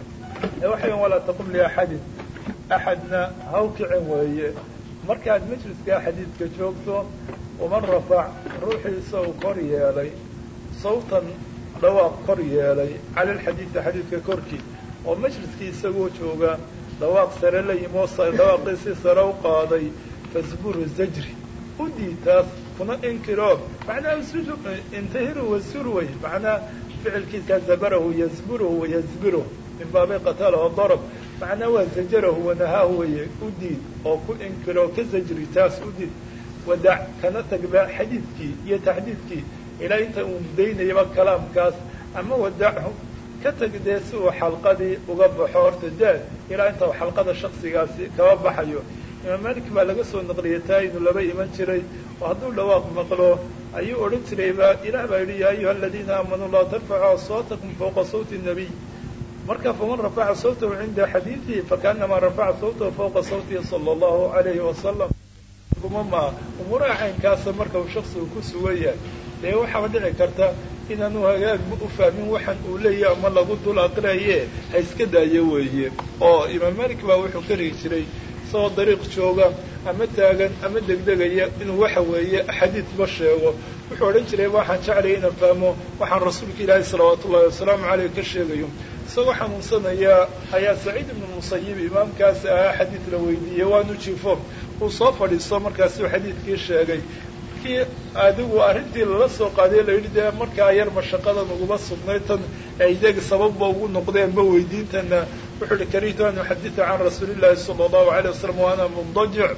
waxay walaa taqum liaxadin axadna haw kicin weeye markaad majliska xadiidka joogto waman rafac ruuxiisa uu kor yeelay sawtan dhawaaq kor yeelay cala alxadiidi xadiidka korkii oo majliskii isagoo jooga dhawaaq sare la yimo dhawaaqiisii sare u qaaday fasburu zajri u diitaas kuna inkiro macnaa intahiru wasurway macnaa ficilkiisa zabarahu yazburuhu wayazbiruhu min baabi qatalaho darab macnaa waa zajarahu wanahaahu weye u diid oo ku inkiro ka zajri taas u diid wadac kana tagba xadiidkii iyo taxdiidkii ilaa inta uu mudaynayaba kalaamkaas ama wadachu ka tag dee si uu xalqadii uga baxo horta daad ilaa inta xalqada shaksigaasi kaba baxayo imaam malik baa laga soo naqliyay taa inuu laba iman jiray oo hadduu dhawaaq maqlo ayuu odhan jirayba ilaah baa yidhi yaa ayuha aladiina aamanuu laa tarfacuu aswaatakum fawqa sawti nabiy marka faman rafaca sawtahu cinda xadiidihi fakaanamaa rafaca sawtahu fawqa sawtihi sala allahu alayhi wasalam ma umuuraha caynkaasa marka uu shaksigu ku sugan yahay dee waxaa dhici karta inaanu hagaagba u fahmin waxaan uu leeyahy ama lagu dul aqriaye ha iska daayo weeye oo imaam malik baa wuxuu ka rigi jiray isagoo dariiq jooga ama taagan ama degdegaya inuu waxa weeye xadiidba sheego wuxuu odhan jiray waxaan jeclaya inaan fahmo waxaan rasuulka ilaahi salawaatu ullahi wasalaamu caleyh ka sheegayo isagoo xanuunsanaya ayaa saciid ibnu musayib imaamkaas ahaa xadiid la weydiiyey waanu jifo uu soo fadhiisto markaasuu xadiidkii sheegay kii adigu arrintii lala soo qaadiye la yidhi dee markaa yar mashaqadan uguma sugnay tan ay iyaga sababba ugu noqdeenba weydiintana wuxuu uhi karihtu an uxadita can rasuulillahi sala allahu alayh wasalam wa ana mundajic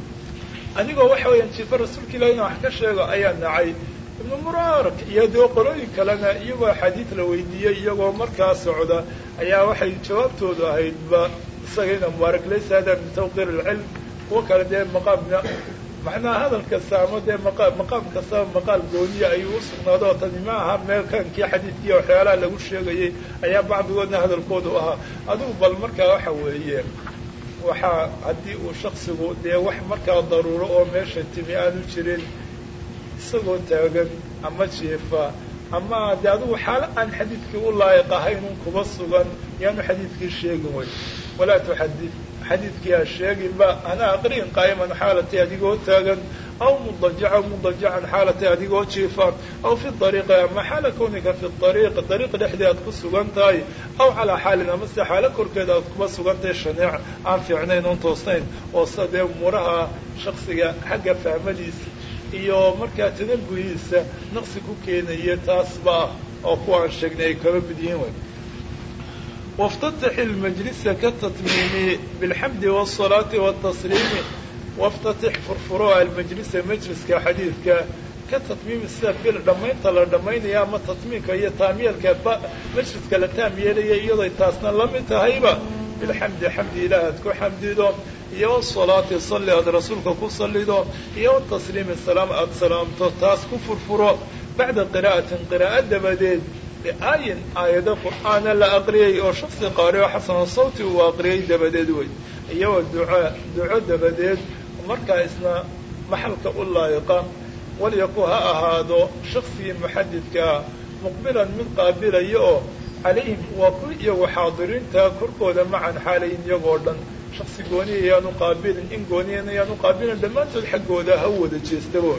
anigoo waxa weeyaan jifa rasuulka ilahi ina wax ka sheego ayaa nacay ibnu muraarak iyo dee qolooyin kalena iyagoo axaadiid la weydiiyey iyagoo markaa socda ayaa waxay jawaabtoodu ahaydba isaga ina mubaarak laysa hada min tawqiir alcilm kuwa kale dee maqaamna macnaha hadal kasta ama dee maqa maqaam kastaba maqaal gooniya ayuu u sugnaado oo tani ma aha meel kankii xadiidkiiya waxyaalaha lagu sheegayay ayaa bacdigoodna hadalkoodu ahaa adigu bal markaa waxa weeye waxaa haddii uu shaksigu dee wax markaa daruuro oo meesha timi aanu jirin isagoo taagan ama jiifa ama de adigu xaalo aan xadiidkii u laayiq ahaynun kuba sugan yaanu xadiidkii sheegin way walaa tuxadid xadiidkii ha sheeginba ana aqriin qaa'iman xaalatay adigoo taagan aw mudajaca mudajacan xaalatay adigoo jiifa aw fi ariiqi ama xaala kawnika fi ariiq dariiq dhexdii aad ku sugan tahay aw calaa xaalin ama se xaalo korkeeda aad kuba sugan tahay shaneec aan fiicnayn oon toosnayn oo sida dee umuuraha shaksiga xagga fahmadiisa iyo markaa tadabuhiisa naqsi ku keenaya taasba ah oo kuwaan sheegnay ay kaba mid yihiin way واftتح المجلس kaتتmيم بالحمد والصلاaة والتصليم واftتح furfuro المجلس مجلسka xadيidka ka تطميم sida bil dhamaynta la dhamaynaya ama تطميinka iyo taamyeelka mجliska la taam yeelaya iyadoy taasna la mid tahayba بالحمد xمdi ilaah aad ku xamdido iyo والصلاaةi صلي aad rasuulka ku salido iyo والتصليم سلاam aad salaamto taas ku furfuro baعda قراءaةi قراءة dabadeed aayin aayado qur'aana la aqriyay oo shaksi qaari oo xasano sawti uu aqriyay dabadeed wey iyagoo duca duco dabadeed markaa isna maxalka u laayiqa walyaku ha ahaado shaksigii muxadidkaa muqbilan mid qaabilaya oo calayhim waa ku iyagu xaadiriinta korkooda macan xaalayin iyagoo dhan shaksi gooniya yaanu qaabilin in gooniyana yaanu qaabilin dhammaantood xaggooda ha wada jeestabo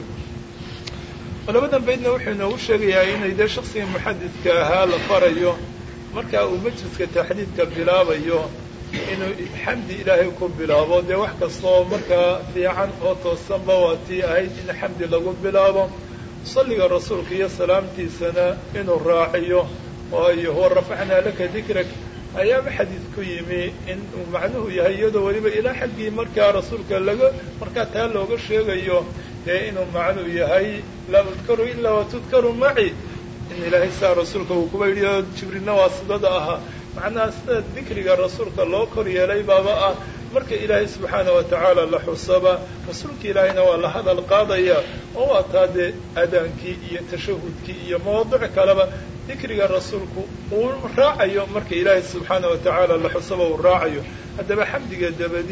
labadan baydna wuxuu inoogu sheegayaa inay dee shaksiga muxadidka ahaa la farayo markaa uu majliska taxdiidka bilaabayo inuu xamdi ilaahay ku bilaabo dee wax kastaoo markaa fiican oo toosanba waa tii ahayd in xamdi lagu bilaabo salliga rasuulka iyo salaamtiisana inuu raaciyo waayo huwa rafacnaa laka dikrak ayaaba xadiid ku yimi in uu macnuhu yahay iyadoo weliba ilaa xaggii markaa rasuulka laga markaa taa looga sheegayo dee inuu macnuu yahay laa udkaru ilaa watudkaru maci in ilaahay saa rasuulka uu kuba yidhi oo jibrilna waa sidada ahaa macnaha sida dikriga rasuulka loo kor yeelay baaba ah marka ilaahay subxaana wa tacaala la xusaba rasuulka ilaahayna waa la hadal qaadaya oo waa taa dee adaankii iyo tashahudkii iyo mawaadic kaleba dikriga rasuulku uu raacayo marka ilaahay subxaana wa tacaala la xusaba uu raacayo haddaba xamdiga dabadi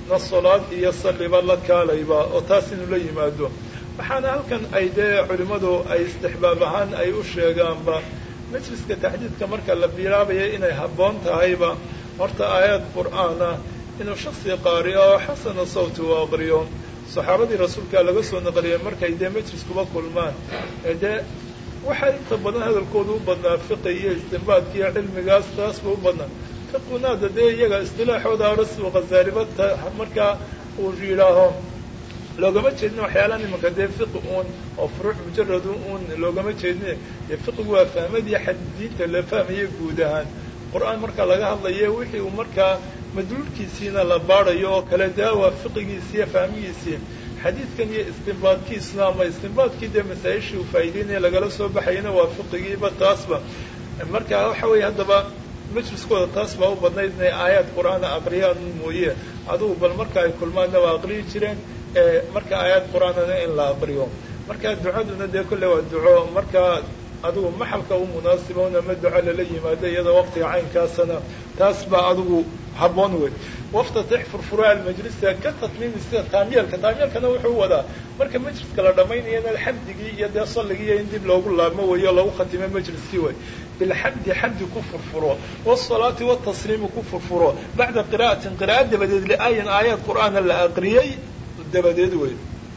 na salaad iyo salliba la kaalayba oo taas inuu la yimaado waxaana halkan ay dee culimmadu ay istixbaab ahaan ay u sheegaanba majliska taxdiidka marka la bilaabaya inay habboon tahayba horta aayad qur'aana inuu shaksi qaariyo oo xasana sawti u aqriyo saxaabadii rasuulkaa laga soo naqliyay markay dee majliskuba kulmaan ee dee waxaa inta badan hadalkooda u badnaa fiqi iyo istinbaadka iyo cilmigaas taasba u badnaa fiqunaada dee iyaga istilaaxooda rasul khazaaliba markaa uu yidhaaho loogama jeedin waxyaalaha nimanka dee fiqi uun oo furuuc mujarad uun loogama jeedin dee fiqigu waa fahmadii xadidiinta la fahmaya guud ahaan qur-aan marka laga hadlayo wixii uu markaa madluulkiisiina la baadayo oo kale daa waa fiqigiisi iyo fahmigiisii xadiidkan iyo istinbaadkiisuna ama istinbaadkii dee masaa-ishii uu faa'ideynaya lagala soo baxayana waa fiqigiiba taasba marka waxa weeye haddaba majliskooda taas baa u badnayd inay aayaad qur-aana aqriyaan mooye adugu bal marka ay kulmaanna waa aqriyi jireen marka aayaad qur-aanana in la aqriyo marka ducaduna dee kolle waa duco marka adigu maxalka u munaasiboon ama duco lala yimaado iyadoo waqtiga caynkaasana taas baa adigu habboon wey waftatix furfuraa almajlisa ka tatmiimi sida taamyeelka taamyeelkana wuxuu wadaa marka majliska la dhamaynayana xamdigii iyo dee salligii in dib loogu laabmo weyo lagu khatimo majliskii wey bilxamdi xamdi ku furfuro wsalaati wtasliimi ku furfuro bacda qira'atin qira'a dabadeed liaayan aayaad qur'aana la aqriyey dabadeed wey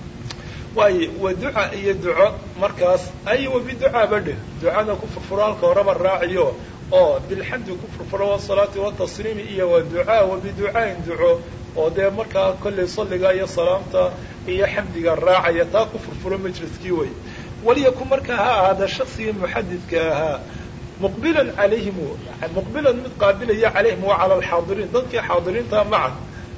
waayo wa duca iyo duco markaas ay wa biducaa badhe ducana ku furfuro halka horeba raaciyo oo bilxamdi ku furfuro wasalaati watasliimi iyo wa ducaa wa biducaain duco oo dee markaa kollay salliga iyo salaamta iyo xamdiga raacaya taa ku furfuro majliskii wey waliyakun markaa ha ahaada shaksigii muxadidka ahaa muqbilan calayhim muqbilan mid qaabilaya calayhim wa cala alxaadiriin dadkii xaadiriinta maca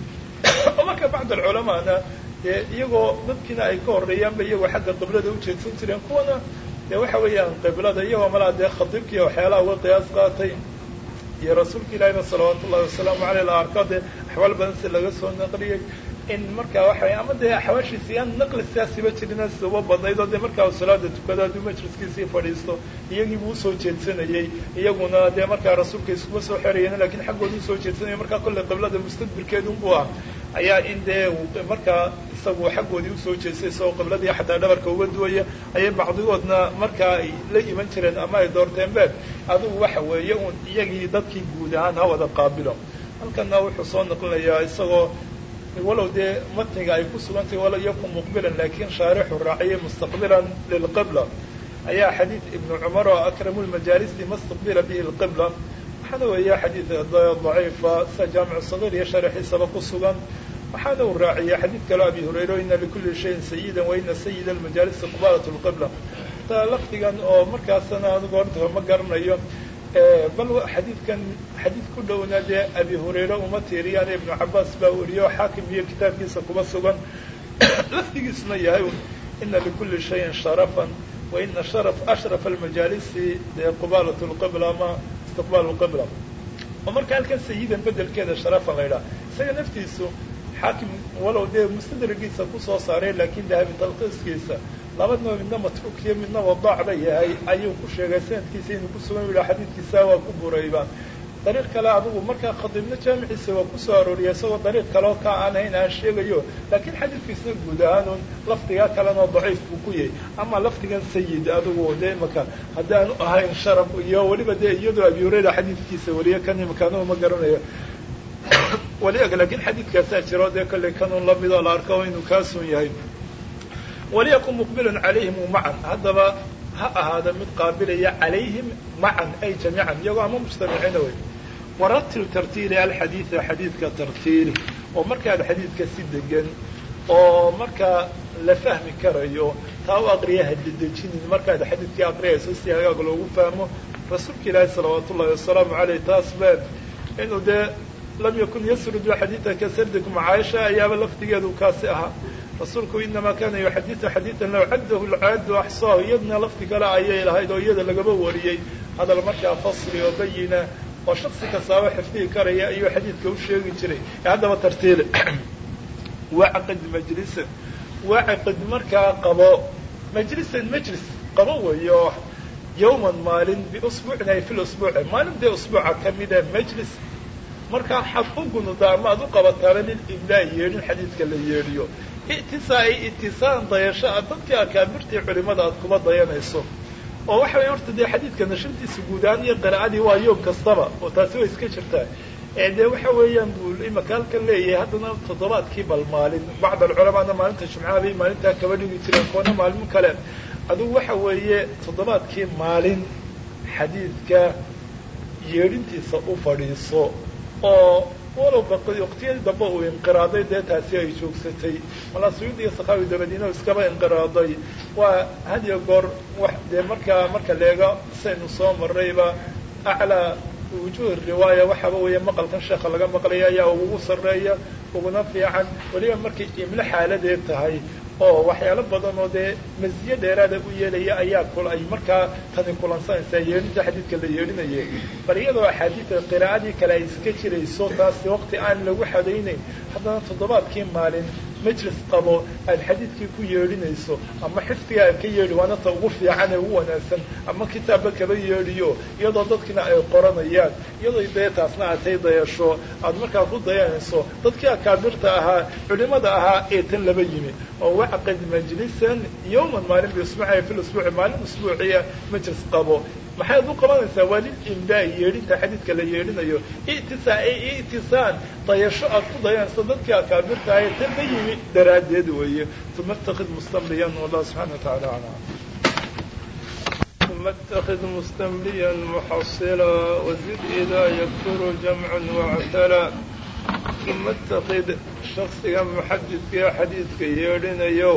oo marka bacd alculamaana dee iyagoo dadkiina ay ka horreeyaanba iyagoo xagga qiblada ujeedsan jireen kuwana dee waxa weeyaan qiblada iyagoo malaa dee khadiibkiiyo waxyaalaha uga qiyaas qaatay iyo rasuulka ilaahina salawaatu ullahi wasalaamu aleyh la arko dee axwaal badan si laga soo naqliyey in markaa waxa ama dee axwaashiisi aan naqli siyaasiba jirina sida uba badnayd oo dee markaa salaada tukado hadduu majliskiisii fadhiisto iyagiibuu usoo jeedsanayey iyaguna dee markaa rasuulka iskuma soo xerayeen lakiin xaggooda usoo jeedsanaya markaa kolley qiblada mustadbirkeedunbuu ah ayaa in dee markaa isagu xaggoodii usoo jeestay isagoo qibladii xataa dhabarka uga duwaya ayay bacdigoodna markaa ay la iman jireen ama ay doorteen be adigu waxa weeye un iyagii dadkii guud ahaan ha wada qaabilo halkana wuxuu soo naqlinayaa isagoo walow dee matniga ay ku sugantahay walow yakun muqbilan lakin shaarixu raaciyay mustaqbilan lilqibla ayaa xadiid ibnu cumar oo akramu lmajaalisi mastaqbila bihi lqibla waxaana weeya xadiid daciifa sida jaamicu sagiir iyo sharaxiisaba ku sugan waxaana uu raaciyay xadiid kaleo abi hurayra ina likuli shayin sayidan wa ina sayida almajaalisi qibaalat lqibla ta lafdigan oo markaasana anigu horta ma garanayo bal xadiidkan xadiid ku dhowna dee abi hurayre uma tiiriyaan ibnu cabaas baa weriyo xaakim iyo kitaabkiisa kuma sugan lafdigiisuna yahay ina likuli shayin sharafan wa ina sharaf ashraf almajaalisi dee qibaalat lqibla ama istiqbaal lqibla oo marka halkan sayidan bedelkeeda sharafan la yidhaha isaga naftiisu xaakim walow dee mustadragiisa kusoo saaray lakin dahabi talkiiskiisa labadnaba midna matruukiyo midna wadaac ba yahay ayuu ku sheegay sanadkiisa inuu kusugan yidha xadiidkiisa waa ku burayba dariiq kale adigu markaa khadiibna jaamiciisa waa kusoo arooriyay isagoo dariiq kaleo ka aan hayn aan sheegayo laakiin xadiidkiisna guud ahaanun lafdigaa kalena daciif buu ku yahay ama lafdigan sayid adigu dee imaka haddaanu ahayn sharaf iyo weliba dee iyadoo abi hurayra xadiidkiisa weliyo kan imaka anugu ma garanayo waliag laakiin xadiidkaasaa jiro dee kollay kanun lamidoo la arko inuu kaasun yahay waliyakun muqbilan calayhim macan haddaba ha ahaada mid qaabilaya calayhim macan ay jamiican iyagoo ama mujtamiciina wey waratil tartiili alxadiida xadiidka tartiili oo markaad xadiidka si degan oo markaa la fahmi karayo taa u aqriya hadedejinin markaad xadiidkii aqriyayso si hagaag loogu fahmo rasuulka ilaahi salawaatu ullahi wasalaamu aleyh taas been inuu dee lam yakun yasrudu xadiidaka sardikum caaisha ayaaba lafdigeedu kaasi ahaa rasuulku inamaa kana yuxadidu xadiidan low caddahu lcaadu axsaahu iyadna lafdi kale ayay lahayd oo iyada lagaba wariyey hadal markaa fasli oo bayina oo shaksi kastaaba xifdihi karaya ayuu xadiidka u sheegi jiray haddaba tartiile wacqid majlisan wacqid markaa qabo majlisan majlis qabo weeyo yawman maalin biusbuucin ay fi lusbuuci maalin dee usbuuca kamida majlis markaa xad u gunudaa ama ad u qabataana liliblaai yeedhin xadiidka la yeedhiyo itisaa ay itisaan dayasho a dadkii akaabirtii culimada aad kuba dayanayso oo waxa waya horta dee xadiidka nashintiisa guud ahaan iyo qiraa'adii waa yoom kastaba oo taasi way iska jirtaa ee dee waxa weeyaan buu imaka halkan leeyahay haddana toddobaadkii bal maalin bacd alculamaana maalinta jumcaha bay maalintaa kaba dhigi jireen koona maalin kale adugu waxa weeye toddobaadkii maalin xadiidka yeedhintiisa u fadhiiso oo walow waqtiyadii dambe uu inqiraaday dee taasi ay joogsatay malaa suyuud iyo sakaawi dabadiina iskaba inqiraaday waa hadiyo goor wax dee markaa marka leega saynu soo marrayba aclaa wujuh riwaaya waxaaba weeye maqalkan sheekha laga maqlaya ayaa ugu sarreeya uguna fiican weliba markay imlo xaaladeed tahay oo waxyaalo badan oo dee masiye dheeraada u yeelaya ayaa ay markaa tani kulansanaysaa yeedhinta xadiidka la yeedhinaya bal iyadoo axaadiidka qiraa'adii kale ay iska jirayso taasi waqti aan lagu xadaynayn haddana toddobaadkii maalin majlis qabo aad xadiidkii ku yeedhinayso ama xifdiga aad ka yeedhi waana ta ugu fiican ee ugu wanaagsan ama kitaabba kaba yeedhiyo iyadoo dadkina ay qoranayaan iyadoo dee taasna aad tay dayasho aad markaa ku dayanayso dadkii akaabirta ahaa culimada ahaa ee tan laba yimi oo wacqid majlisan yawman maalin biisbuuci fi lusbuuci maalin usbuuciya majlis qabo maxaad u qabanaysaa waa lilimdaa yeedhinta xadiidka la yeedhinayo itisaa ay itisaan dayasho aad ku dayanayso dadkii akaabirta ahaa ee tan la yimi daraaddeed weeye uma اtakid mustamliyan wallah subxana wa taala aclam ثم اتخذ مستمليا محصلا وزد إذا يكثر جمع واعتلى ثم اتخذ شخصiga محadidka xadiidka yeedhinayow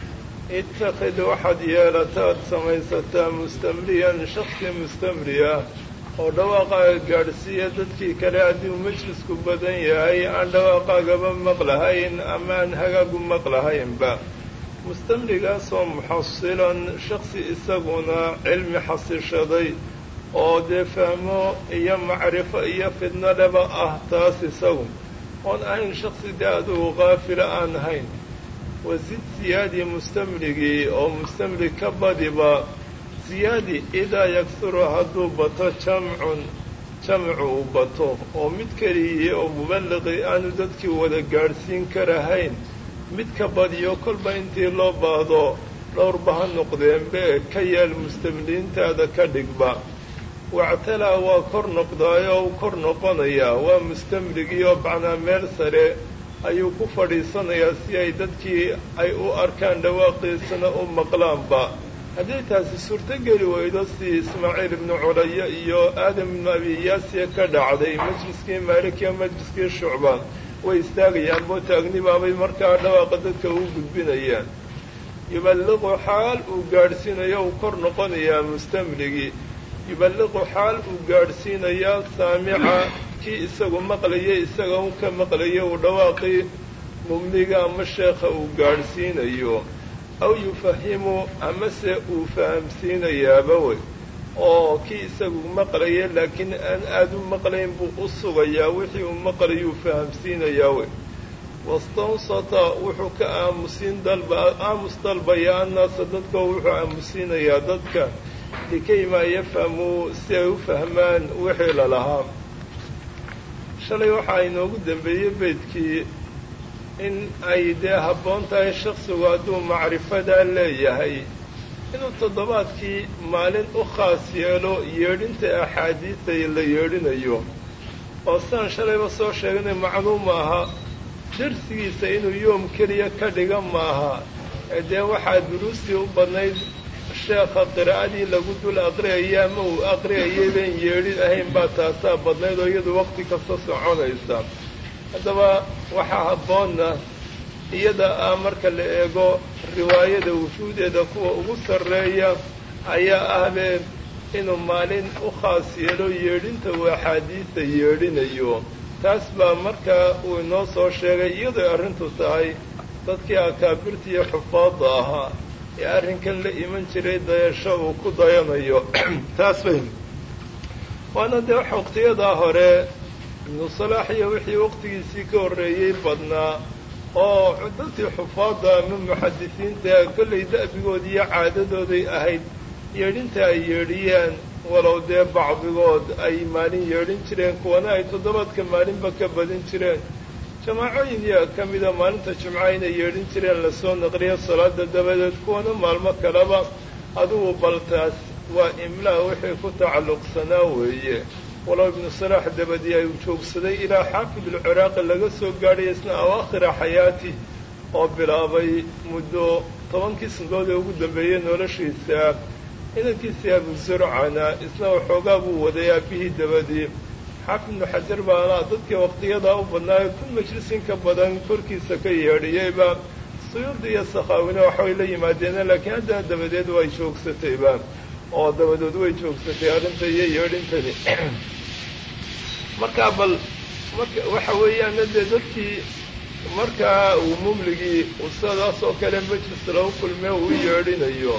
اتakid waxaad yeelataad samaysataa mustamliyan shaksi mustamliya oo dhawaaqaaga gaadhsiiya dadkii kale haddii uu majlisku badan yahay aan dhawaaqaagaba maqlahayn ama aan hagaagu maqlahaynba mustamligaasoo muxasilan shaksi isaguna cilmi xasishaday oo dee fahmo iyo macrifo iyo fidno leba ah taas isagu oon ahayn shaksi dee adugu kaafila aan ahayn wasid siyaadi mustamligii oo mustamlig ka badiba siyaadi idaa yaksuru hadduu bato jamcun jamcu uu bato oo mid keliya oo muballaqi aanu dadkii wada gaadhsiin karahayn mid ka badiyo kolba intii loo baahdo dhowrba ha noqdeenbe ka yeel mustamliintaada ka dhigba wactalaa waa kor noqdaayoo u kor noqonayaa waa mustamligii oo bacnaa meel sare ayuu ku fadhiisanayaa si ay dadkii ay u arkaan dhawaaqiisana u maqlaanba haddii taasi suurtogeli weydo si ismaaciil ibnu culaya iyo aadam ibnu abiyaasiya ka dhacday majliskii maalik iyo majliskii shucba way istaagayaan boo taagnibaabay markaa dhawaaqa dadka u gudbinayaan yuballiqu xaal uu gaadhsiinayo uu kor noqonayaa mustamligii yuballiqu xaal uu gaadhsiinayaa saamica kii isagu maqlayay isaga u ka maqlaya uu dhawaaqii mumliga ama sheekha uu gaadhsiinayo aw yufahimu amase uu fahamsiinayaaba wey oo kii isagu maqlaya laakiin aan aada u maqlayn buu u sugayaa wixii uu maqlayuu fahamsiinayaa wey wastawsata wuxuu ka aamusiin dalba aamus dalbaya annaasa dadka wuxuu aamusiinayaa dadka likaymaa yafhamuu si ay u fahmaan wixii lalahaa shalay waxaa inoogu dambeeyey beydkii in ay dee habboon tahay shaksigu hadduu macrifadaa leeyahay inuu toddobaadkii maalin u khaas yeelo yeedhinta axaadiida la yeedhinayo oo sidaan shalayba soo sheegnay macluum aha darsigiisa inuu yoom keliya ka dhiga maaha ee dee waxaa duruustii u badnayd sheekha qiraa'adii lagu dul aqriyaya ama uu aqriyayay bayn yeedhin ahayn baa taasaa badnayd oo iyadu waqti kasta soconaysa haddaba waxaa habboonna iyada ah marka la eego riwaayada wujuudeeda kuwa ugu sarreeya ayaa ahbee inuu maalin u khaas yeelo yeedhinta uu axaadiida yeedhinayo taas baa markaa uu inoo soo sheegay iyadoy arrintu tahay dadkii akaabirta iyo xufaadda ahaa ee arrinkan la iman jiray dayasho uu ku dayanayo taas bay waana dee wax waqtiyadaa hore ibnu salaax iyo wixii waqtigiisii ka horreeyey badnaa oo dadkii xufaadda ama muxadisiinta kollay da'bigoodi iyo caadadooday ahayd yeedhinta ay yeedhiyaan walow dee bacdigood ay maalin yeedhin jireen kuwana ay toddobaadka maalinba ka badin jireen jamaacooyin yaa ka mida maalinta jumca inay yeedhin jireen lasoo naqliyo salaada dabadeed kuwana maalmo kaleba adugu baltaas waa imlaa wixii ku tacalluqsanaa weeye walow ibnu salaax dabadii ay joogsaday ilaa xaafid alciraaqi laga soo gaadhay isna awaakhira xayaati oo bilaabay muddo tobankii sanadood ee ugu dambeeyey noloshiisa inankiisii abu zurcana isna waxoogaa buu waday aabihii dabadii xaafid ibnu xajar baana dadkii waqtiyadaa u badnaayo kun majlisin ka badan korkiisa ka yeedhiyeyba suyuudi iyo sakhaawina waxbay la yimaadeen laakiin haddana dabadeed way joogsatayba oo dabadood way joogsatay arrinta iyo yeedhintani markaa bal marka waxa weeyaan dee dadkii markaa uu mumligii usadaas oo kale majlis lagu kulmee uu yeedhinayo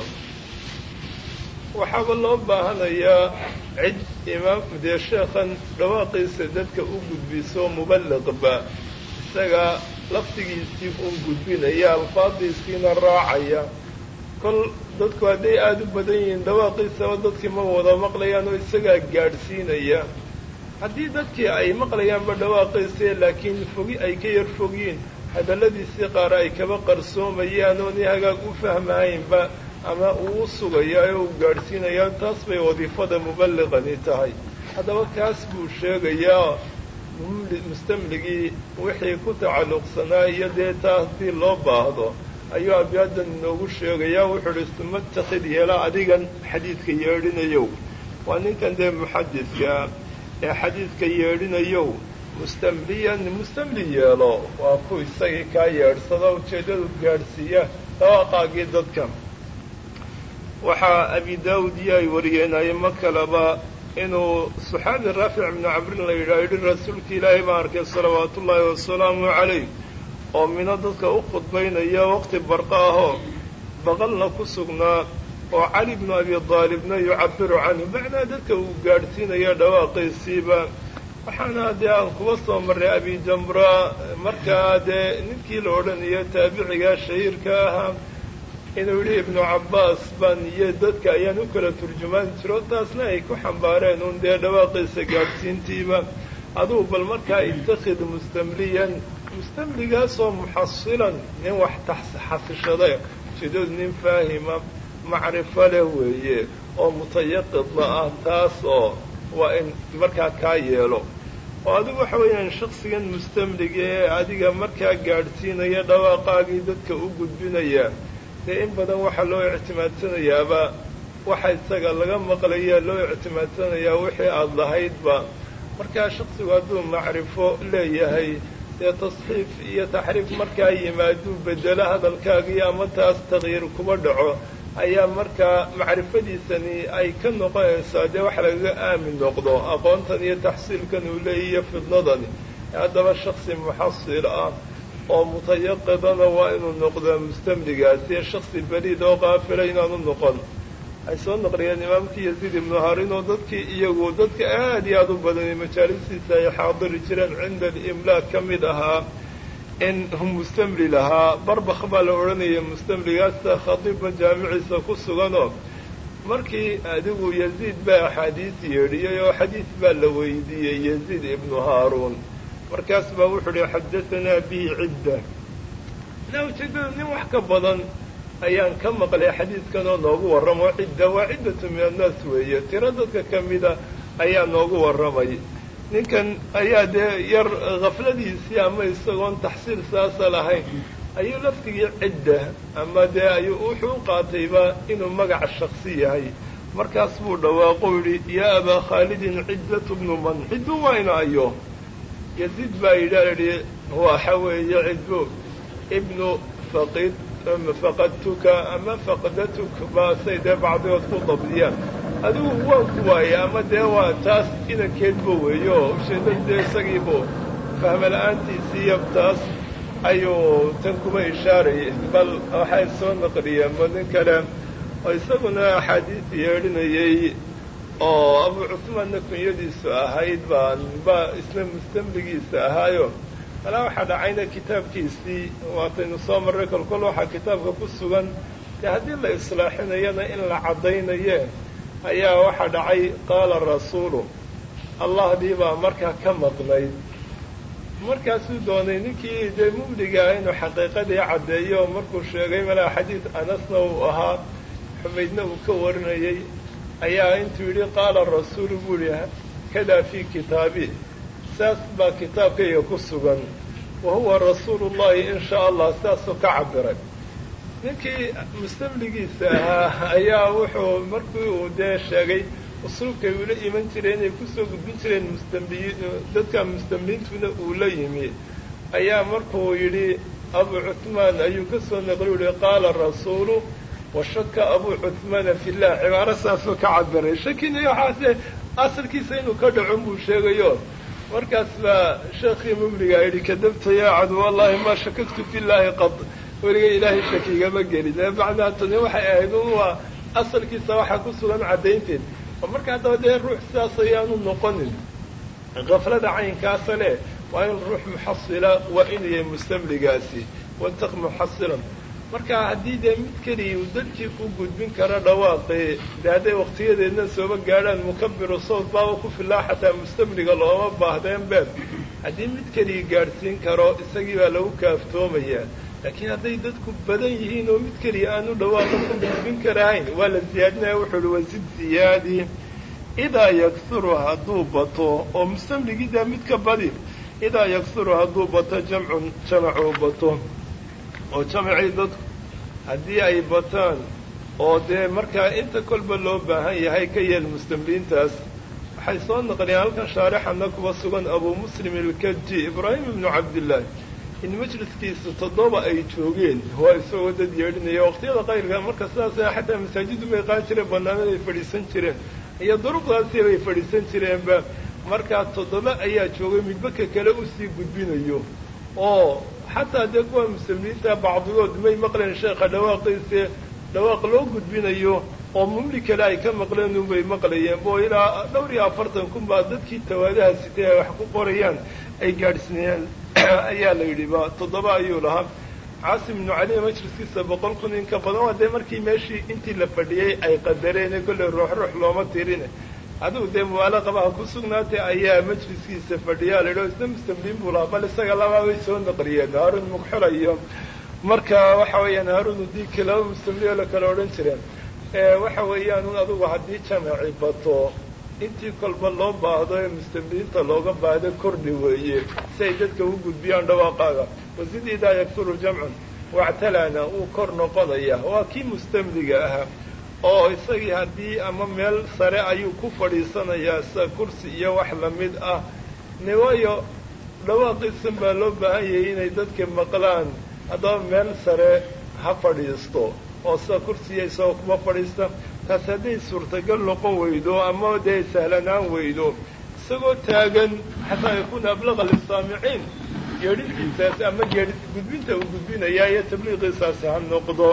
waxaaba loo baahanayaa cid imaam dee sheekhan dhawaaqiisa dadka u gudbiso muballiqba isaga laftigiisii un gudbinaya alfaadiisiina raacaya kol dadku hadday aada u badan yihiin dhawaaqiisaba dadkii ma wada maqlayaan oo isagaa gaadhsiinaya haddii dadkii ay maqlayaanba dhawaaqiisa laakiin fogi ay ka yar fogyiin hadalladiisii qaar ay kaba qarsoomayaan oon hagaag u fahmahaynba ama uu u sugaya ee uu gaadhsiinayaa taas bay wadiifada muballiqani tahay haddaba kaas buu sheegayaa mustamligii wixii ku tacalluqsanaa iyo dee taa haddii loo baahdo ayuu abiyaadan inoogu sheegayaa wuxuu uhi suma takid yeela adigan xadiidka yeedhinayow waa ninkan dee muxadidka ee xadiidka yeedhinayow mustamliyan mustamli yeelo waa ku isagii kaa yeedhsada ujeeddadu gaadhsiiya dhawaaqaagii dadka waxaa abi daawud iyo ay wariyeen aymo kaleba inuu saxaabi raafic ibnu camrin la yidhaha yidhi rasuulka ilaahay baan arkay salawaatu ullaahi wasalaamu calayh oo mino dadka u khudbaynaya waqti barqa ahoo baqalna ku sugnaa oo cali bnu abi daalibna yucabiru canhu macnaa dadka uu gaadhsiinaya dhawaaqiisiiba waxaana dee aan kuba soo marray abi jamra markaa dee ninkii la odhanayo taabicigaa shahiirka ahaa inuu yidhi ibnu cabbaas baan iyo dadka ayaan u kala turjumaan jiro taasna ay ku xambaareen uun dee dhawaaqiisa gaadhsiintiiba adugu bal markaa ittakhid mustamliyan mustamligaasoo muxasilan nin wax xasishaday ujeedadu nin faahima macrifo leh weeye oo mutayaqidna ah taas oo waa in markaa kaa yeelo oo adigu waxa weeyaan shaksigan mustamliga ee adiga markaa gaadhsiinaya dhawaaqaagii dadka u gudbinaya dee in badan waxaa loo ictimaadsanayaaba waxa isaga laga maqlaya loo ictimaadsanayaa wixii aada lahaydba markaa shaksigu hadduu macrifo leeyahay dee tasxiif iyo taxriif markaa yimaaduu bedelo hadalkaagii ama taas takyiir kuba dhaco ayaa markaa macrifadiisani ay ka noqonaysaa dee wax lagaga aamin noqdo aqoontan iyo taxsiilkan uu leeyahy iyo fidnadani haddaba shaksi muxasil ah oo mutayaqidana waa inuu noqdaa mustamligaasi shaksi beliid oo qaafila inaanu noqon ay soo naqliyeen imaamkii yaziid ibnu harin oo dadkii iyagu dadka aad iyo aada u badanay majaalisiisa ay xaadiri jireen cinda alimlaak ka mid ahaa in mustamli lahaa barbakh baa la odhanaya mustamligaasa khadiibba jaamiciisa ku suganoo markii adigu yaziid baa axaadiis yeedhiyey oo xadiis baa la weydiiyey yaziid ibnu haaruun markaas baa wuxuu uhi xadahanaa bihi cidda na ujeedada nin wax ka badan ayaan ka maqlay xadiidkan oo noogu warramo cidda waa ciddatu min annaas weeye tiro dadka ka mida ayaa noogu warramay ninkan ayaa dee yar khafladiisii ama isagoon taxsiil saasa lahayn ayuu laftigii cidda ama dee ayuu wuxuu u qaatayba inuu magac shaksi yahay markaas buu dhawaaqo yidhi yaa abaa khaalidin ciddatu bnu man ciddu waa ina ayo yaziid baa yidhaa idhi waxa weeye cidbu ibnu faqid faqadtuka ama faqdatuk baasay dee bacdigood ku dabdiyaan adigu waan ku waayey ama dee waa taas inankeedba weeye oo usheedada dee isagiibu fahma la-aantiisiiyo taas ayuu tan kuma ishaarayay bal waxay soo naqliyeen ma nin kale oo isaguna axaadiis yeedhinayey oo abu cusmaanna kunyadiisu ahayd baan ba isna mustamligiisa ahaayo alaa waxaa dhacayna kitaabkiisii waataynu soo marray kolkol waxaa kitaabka ku sugan dee haddii la islaaxinayana in la caddaynaye ayaa waxaa dhacay qaala rasuulu allahdii baa markaa ka maqnayd markaasuu doonay ninkii dee mumligaa inuu xaqiiqadii caddeeyo markuu sheegay malaa xadiid anasna uu ahaa xumaydna uu ka warinayay ayaa intuu yidhi qaala rasuulu buu yihi kadaa fii kitaabi saas baa kitaabkayga ku sugan wa huwa rasuulu llahi in shaa allah saasuu ka cabiray ninkii mustamligiisa ahaa ayaa wuxuu markii uu dee sheegay usluubkay ula iman jireen inay kusoo gudbin jireen mustambiyiin dadka mustamliintuna uu la yimi ayaa markuu yidhi abu cuhmaan ayuu ka soo naqli u yihi qaala rasuulu washaka abu cuhmaana fillah cibaaro saasuu ka cabiray shakina waxaase asalkiisa inuu ka dhaco buu sheegayo markaas baa sheekhii mumligaa yidhi kadabta yaa cadu wallahi maa shakagtu fillaahi qad weliga ilaahay shakigama gelin ee macnaa tani waxay ahayd un waa asalkiisa waxaa ku sugan caddaynteed oo marka haddaba dee ruux sidaas ayaanu noqonin kaflada caynkaasa le waa in ruux muxasila waa inuu yahay mustamligaasi wantaq muxasilan marka haddii dee mid keliya uu dadkii u gudbin karo dhawaaqii dee hadday waktiyadeedna sooba gaadhaan mukabiru sawt baaba ku filaa xataa mustamliga looma baahdeen beeb haddii mid keliya gaadhsiin karo isagii baa lagu kaaftoomayaa laakiin hadday dadku badan yihiin oo mid keliya aanu dhawaaqa ku gudbin karahayn waa la siyaadinaya wuxuu uhi wasid siyaadi idaa yaksuru hadduu bato oo mustamligiida mid ka badi idaa yaksuru hadduu bato jamcun jamacuu bato oo jamacii dadku haddii ay bataan oo dee markaa inta kolba loo baahan yahay ka yeel mustamliintaas waxay soo naqliyeen halkan shaarixana kuwa sugan abuu muslim ilkaji ibraahim ibnu cabdillaah in majliskiisa toddoba ay joogeen waa isagoo dad yeedhinaya waqtiyada qayrka marka sidaas xataa masaajidu bay qaan jireen banaanada ay fadhiisan jireen iyo duruqdaasi bay fadhiisan jireenba markaa toddoba ayaa joogay midbaka kale usii gudbinayo oo xataa dee kuwa muslimiinta bacdigood may maqleen sheekha dhawaaqiise dhawaaq loo gudbinayo oo mumli kale ay ka maqleen unbay maqlayeen bo ilaa dhowr iyo afartan kun baa dadkii tawaadaha sitay ay wax ku qorayaan ay gaadhsiinayaan ayaa la yidhi ba toddoba ayuu lahaa caasim ibnu cali majliskiisa boqol kun in ka badan waa dee markii meeshii intii la fadhiyey ay qadareen kolley ruux ruux looma tirine adigu dee mubaalaqabaha ku sugnaatay ayaa majliskiisa fadhiyaa la yidhi isna mustamliin buu lahaa bal isaga labaa bay soo naqliyeen haarun mugxula iyo marka waxa weeyaan haarun udiiki laba mustamliin oo la kala odhan jireen waxa weeyaan un adigu haddii jamaci bato intii kolba loo baahdo ee mustamliinta looga baahdo kordhi weeye si ay dadka u gudbiyaan dhawaaqaaga wasid idaa yaksuru jamcun wactalana uu kor noqonaya waa kii mustamliga ahaa oo isagii haddii ama meel sare ayuu ku fadhiisanayaa sida kursi iyo wax lamid ah niwayo dhawaaqiisan baa loo baahan yahay inay dadka maqlaan haddaba meel sare ha fadhiisto oo sida kursiya isagoo kuma fadhiista taas hadday suurtagal noqon weydo ama dee sahlanaan weydo isagoo taagan xataa yakuuna ablaqa lisaamiciin geedhintiisaasi ama geedhi gudbinta uu gudbinayaa iyo tabliiqiisaasi ha noqdo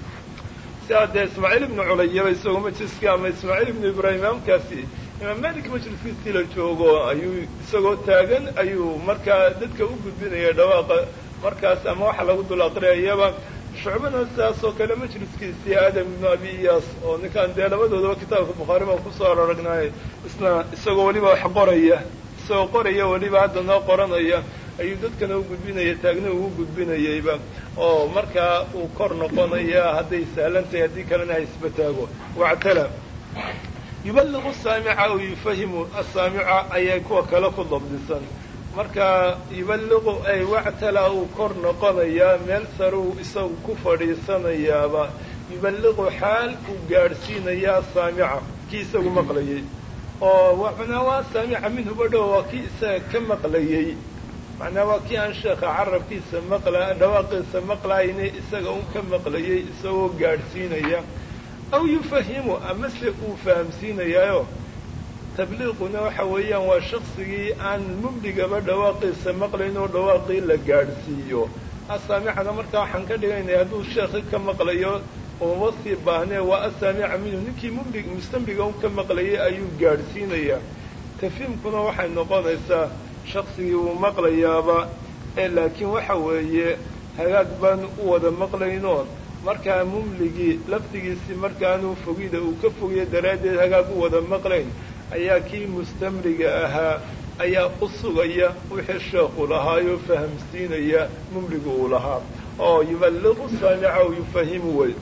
sidaa dee ismaaciil ibnu culayaba isagoo majliskii ama ismaaciil ibnu ibraahim imaamkaasi imaam malik majliskiisii la joogo ayuu isagoo taagan ayuu markaa dadka u gudbinaya dhawaaqa markaas ama waxa lagu dul aqriyayaba shucbana sidaas oo kale majliskiisii aadam ibnu abi iyaas oo ninkaan dee labadoodaba kitaabka bukhaari baan kusoo araragnay isna isagoo weliba wax qoraya isagoo qoraya weliba haddana qoranaya ayuu dadkana u gudbinaya taagna ugu gudbinayayba oo markaa uu kor noqonaya hadday sahlan tahay haddii kalena ha isba taago wactala yuballiqu saamica aw yufahimu asaamica ayay kuwa kale ku dabdisan marka yuballiqu ay wactala uu kor noqonayaa meel saruu isagu ku fadhiisanayaaba yuballiqu xaal uu gaadhsiinayaa saamica kii isagu maqlayay oo macnaa waa saamica minhuba dhow waa kii isaga ka maqlayay macnaa waa kii aan sheekha carabkiisa maqla dhawaaqiisa maqlayne isaga un ka maqlayay isagoo gaadhsiinaya aw yufahimu amase uu fahamsiinayaayo tabliiquna waxa weeyaan waa shaksigii aan mumligaba dhawaaqiisa maqlayn oo dhawaaqii la gaadhsiiyo asaamicana markaa waxaan ka dhigaynaya hadduu sheekhi ka maqlayo ooma sii baahnee waa asaamica minhu ninkii mumlig mustamliga un ka maqlayay ayuu gaadhsiinayaa tafhiimkuna waxay noqonaysaa shaksigii uu maqlayaaba ee laakiin waxa weeye hagaag baan u wada maqlaynoon markaa mumligii laftigiisii markaanuu fogida uu ka fogiyo daraaddeed hagaag u wada maqlayn ayaa kii mustamriga ahaa ayaa u sugaya wixii sheekhu lahaayoo fahamsiinaya mumligu uu lahaa oo yuballiqu saamica u yufahimu wey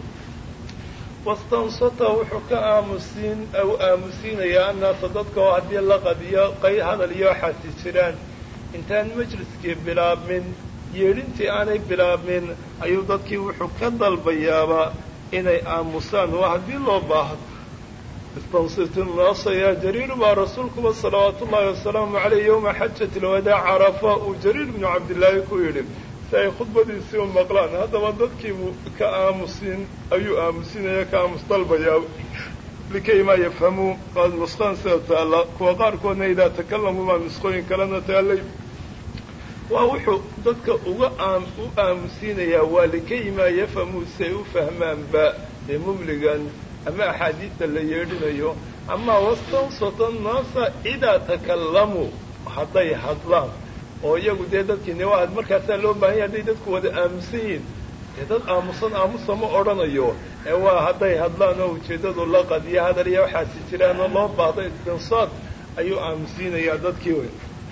wastansata wuxuu ka aamusiin u aamusiinayaa annaasa dadka oo haddii laqad iyo qay hadal iyo waxaasi jiraan intaan majliskii bilaabmin yeedhintii aanay bilaabmin ayuu dadkii wuxuu ka dalbayaaba inay aamusaan waa haddii loo baahdo istansitu naasa yaa jariir baa rasuulkuba salawaatu ullaahi wasalaamu caleyh yowma xajati lwadaac carafa uu jariir bnu cabdillaahi ku yidhi si ay khudbadiisii u maqlaan haddaba dadkiibuu ka aamusin ayuu aamusinaya ka aamus dalbayaa likay maa yafhamuu waad nusqaan sida taalla kuwa qaarkoodna idaa takalamu baa nusqooyin kalena taallay waa wuxuu dadka uga aam u aamusiinayaa waa likay maa yafhamuu si ay u fahmaanba dee mumligan ama axaadiista la yeedhinayo ama wastansata naasa idaa takalamuu hadday hadlaan oo iyagu dee dadkiine waa markaasaa loo baahanya hadday dadku wada aamusan yihiin dee dad aamusan aamusa ma odhanayo ee waa hadday hadlaan oo ujeeddadu laqad iyo hadal iyo waxaasi jiraan oo loo baahdo istinsaad ayuu aamusiinayaa dadkii wey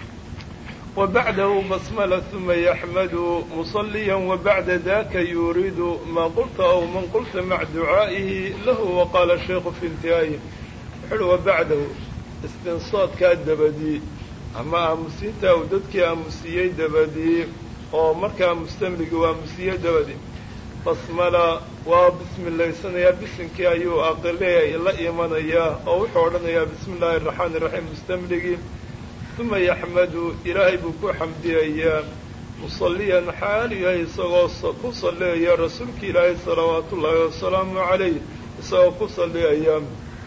wa bacdahu basmala uma yaxmadu musaliya wabacda daka yuriidu maa qulta aw man qulta maca ducaa'ihi lahu waqaala shaykhu fi intihaayi wuxu uhi wa bacdahu istinsaadkaa dabadii ama aamusiinta uu dadkii aamusiyey dabadii oo markaa mustamligi uu aamusiyey dabadii basmala waa bismilaysanayaa bisinkii ayuu aqile la imanayaa oo wuxuu odhanayaa bismi illaahi araxmaani iraxiim mustamligii uma yaxmadu ilaahay buu ku xamdiyayaa musalliyan xaal yahay isagoo ku salliaya rasuulki ilaahay salawaatu ullaahi wasalaamu calayh isagoo ku salliyaya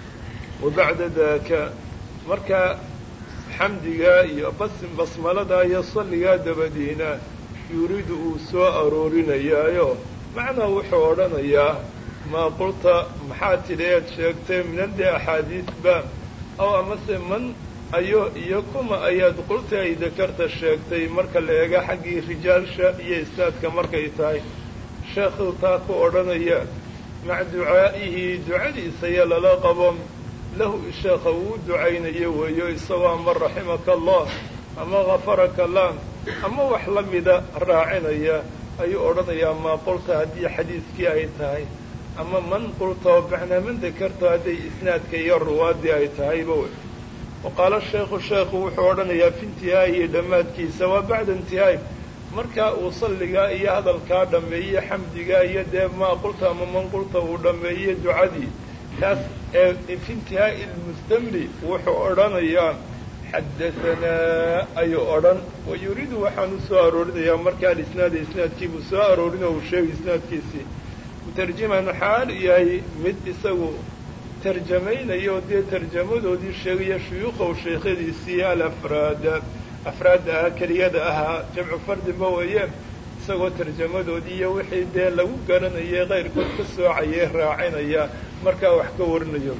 wa bacda daaka markaa xamdigaa iyo basim basmaladaa iyo salligaa dabadiina yuriidu uu soo aroorinayaayo macnaa wuxuu odhanayaa maa qulta maxaa tidhi eed sheegtay minadde axaadiisba aw amase man ayo iyo kuma ayaad qulta ay dakarta sheegtay marka la eega xaggii rijaalsha iyo isnaadka markay tahay sheekhuu taa ku odhanaya maca ducaa'ihi ducadiisa iyo lala qabo lahu sheekha uu ducaynayo weeyo isagoo ama raximaka allah ama hafaraka lah ama wax la mida raacinaya ayuu odhanayaa maa qulta haddii xadiiskii ay tahay ama man qulta oo macnaa man dakarta hadday isnaadka iyo ruwaaddii ay tahayba wey wa qaala sheekhu sheekhu wuxuu odhanayaa fi intihaa'ihi dhammaadkiisa waa bacda intihaa'i markaa uu salligaa iyo hadalkaa dhammeeye xamdigaa iyo dee maa qulta ama man qulta uu dhammeeye ducadii taas ee fi intihaa'i lmustamli wuxuu odhanayaa xadahanaa ayuu odhan wa yuriidu waxaan u soo aroorinayaa markaa alisnaada isnaadkiibuu soo aroorin oo uu sheegay isnaadkiisii mutarjiman xaal yahay mid isagu tarjamaynayo dee tarjamadoodii sheegaya shuyuukhow sheekhadiisii alafraada afraadda ahaa keliyada ahaa jamcu fardinba weeye isagoo tarjamadoodii iyo wixii dee lagu garanayay kayrkood ka soocayay raacinaya markaa wax ka warinayo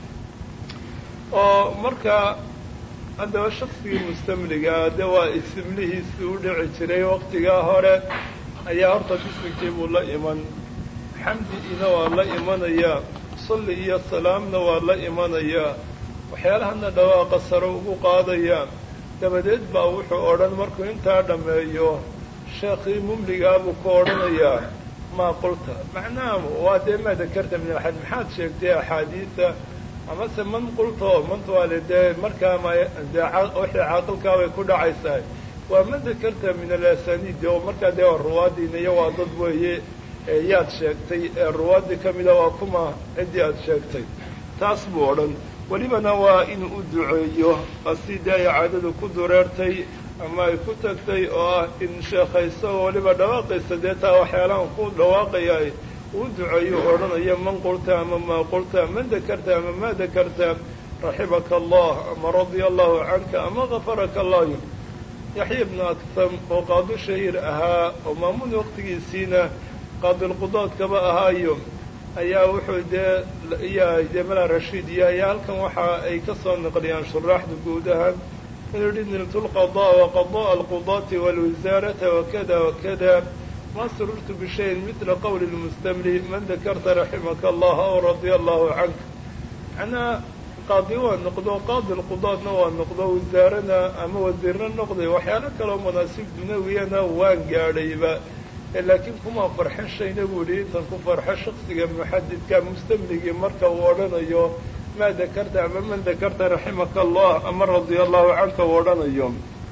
oo markaa haddaba shaksigii mustamligaa de waa isimlihiisi u dhici jiray waqtigaa hore ayaa horta bisminkii buu la iman xamdigiina waa la imanayaa salli iyo salaamna waa la imanayaa waxyaalahana dhawaaqa sare ugu qaadayaa dabadeed baa wuxuu odhan markuu intaa dhammeeyo sheekhii mumligaa buu ku odhanayaa maa qulta macnaha waa dee maa dakarta min axad maxaad sheegtay axaadiida amase man qulta oo manta waa le dee markaa ma dee wixii caaqilkaabay ku dhacaysaa waa man dakarta min alasaniid oo markaa dee waa ruwaadiina iyo waa dad weeye yaad sheegtay ee ruwaadii ka mida waa kuma ciddii aad sheegtay taas buu odhan welibana waa inuu u duceeyo asi dee ay caadadu ku dureertay ama ay ku tagtay oo ah in sheekha isagoo weliba dhawaaqaysa dee taa waxyaalahan ku dhawaaqaya uu duceeyo odhanayo man qulta ama maa qulta man dakarta ama maa dakarta raximaka allah ama radia allahu canka ama kafaraka allah yaxya ibnu aktam oo qaadi shahiir ahaa oo maamuun waqtigiisiina qaadilqudoodkaba ahaayo ayaa wuxuu dee iya dee malaa rashiid iyo ayaa halkan waxa ay ka soo naqliyaan shuraaxda guud ahaan inuu yihi niltu lqadaa wa qadaa alqudaati walwasaarata wakada wakada ma sururtu bishayin midla qowli lmustamli man dakarta raximaka allah aw radia allahu canka macnaa qaadi waa noqdo qaadi lqudaadna waa noqdo wasaarana ama wasiirna noqday waxyaalo kaloo manaasib dunawiyana waan gaadhayba laakiin kuma farxin shayna buu yihi intan ku farxo shaksiga muxadidka mustamligii marka uu odhanayo maa dakarta ama man dakarta raximaka allah ama radia allahu canka uu odhanayo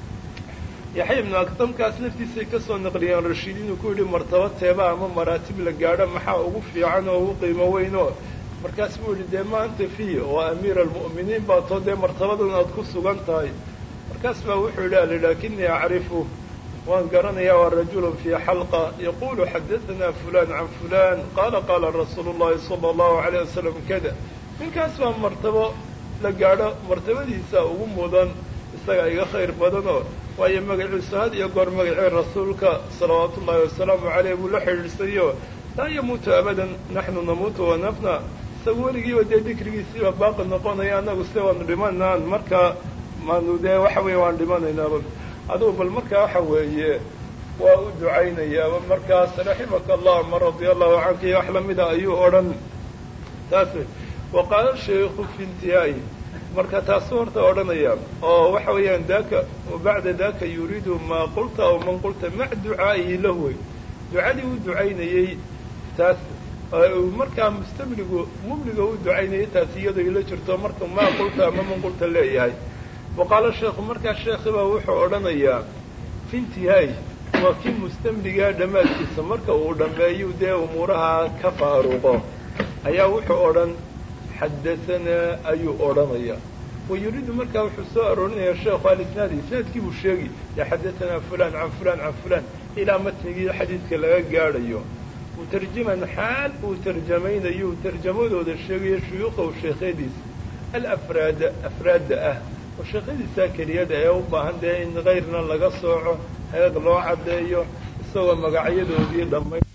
yaxya ibnu akdamkaas naftiisay kasoo naqliyeen rashiid inuu ku yidhi martaba teeba ama maraatib la gaadho maxaa ugu fiican oo ugu qiimo weynoo markaas buu yidhi dee maanta fi waa amiira almu'miniin baa too dee martabadan aad ku sugan tahay markaas baa wuxuu yidhi ali laakinii acrifu waan garanayaa waa rajulun fii xalqa yaqulu xadahanaa fulan can fulan qaala qaala rasuulu llahi sala allahu alayh wasalam kada ninkaas baa martabo la gaadho martabadiisa ugu mudan isagaa iga khayr badanoo waayo magaciisu had iyo goor magacii rasuulka salawaatu ullahi wasalaamu caleyh buu la xidhiidhsayo laa yamuutu abadan naxnu namuutu wanafna isaga weligiiba dee dikrigiisiiba baaqi noqonaya annagu se waanu dhimanaan marka maanu dee waxa weeye waan dhimanaynaaba adugu bal markaa waxa weeye waa u ducaynayaaba markaas raximaka allah ma radia allahu canka iyo wax lamida ayuu odhan taas wa qaala shaykhu fi intihaa'i marka taasu horta odhanaya oo waxa weeyaan daaka bacda daka yuriidu maa qulta aw man qulta mac ducaa'ihi lahu wey ducadii u ducaynayey taas markaa mustamligu mumliga u ducaynayay taas iyadoo ila jirto marka maa qulta ama man qulta leeyahay wa qaala sheekhu markaa sheekhibaa wuxuu odhanayaa fi intihaa'i waa kii mustamligaa dhammaadkiisa marka uu dhammeeyu dee umuuraha ka faaruqo ayaa wuxuu odhan xadahanaa ayuu odhanaya wa yuriidu markaa wuxuu soo aroorinayaa sheekhu alisnaadi isnaadkii buu sheegi ya xadahanaa fulan can fulan can fulan ilaa matnigii xadiidka laga gaadhayo mutarjiman xaal uu tarjamaynayo uu tarjamadooda sheegayo shuyuuqahu sheekhadiisa alafraada afraadda ah oo sheekhadiisaa keliyada ee u baahan dee in kayrna laga sooco heeg loo caddeeyo isagoo magacyadoodii dhamay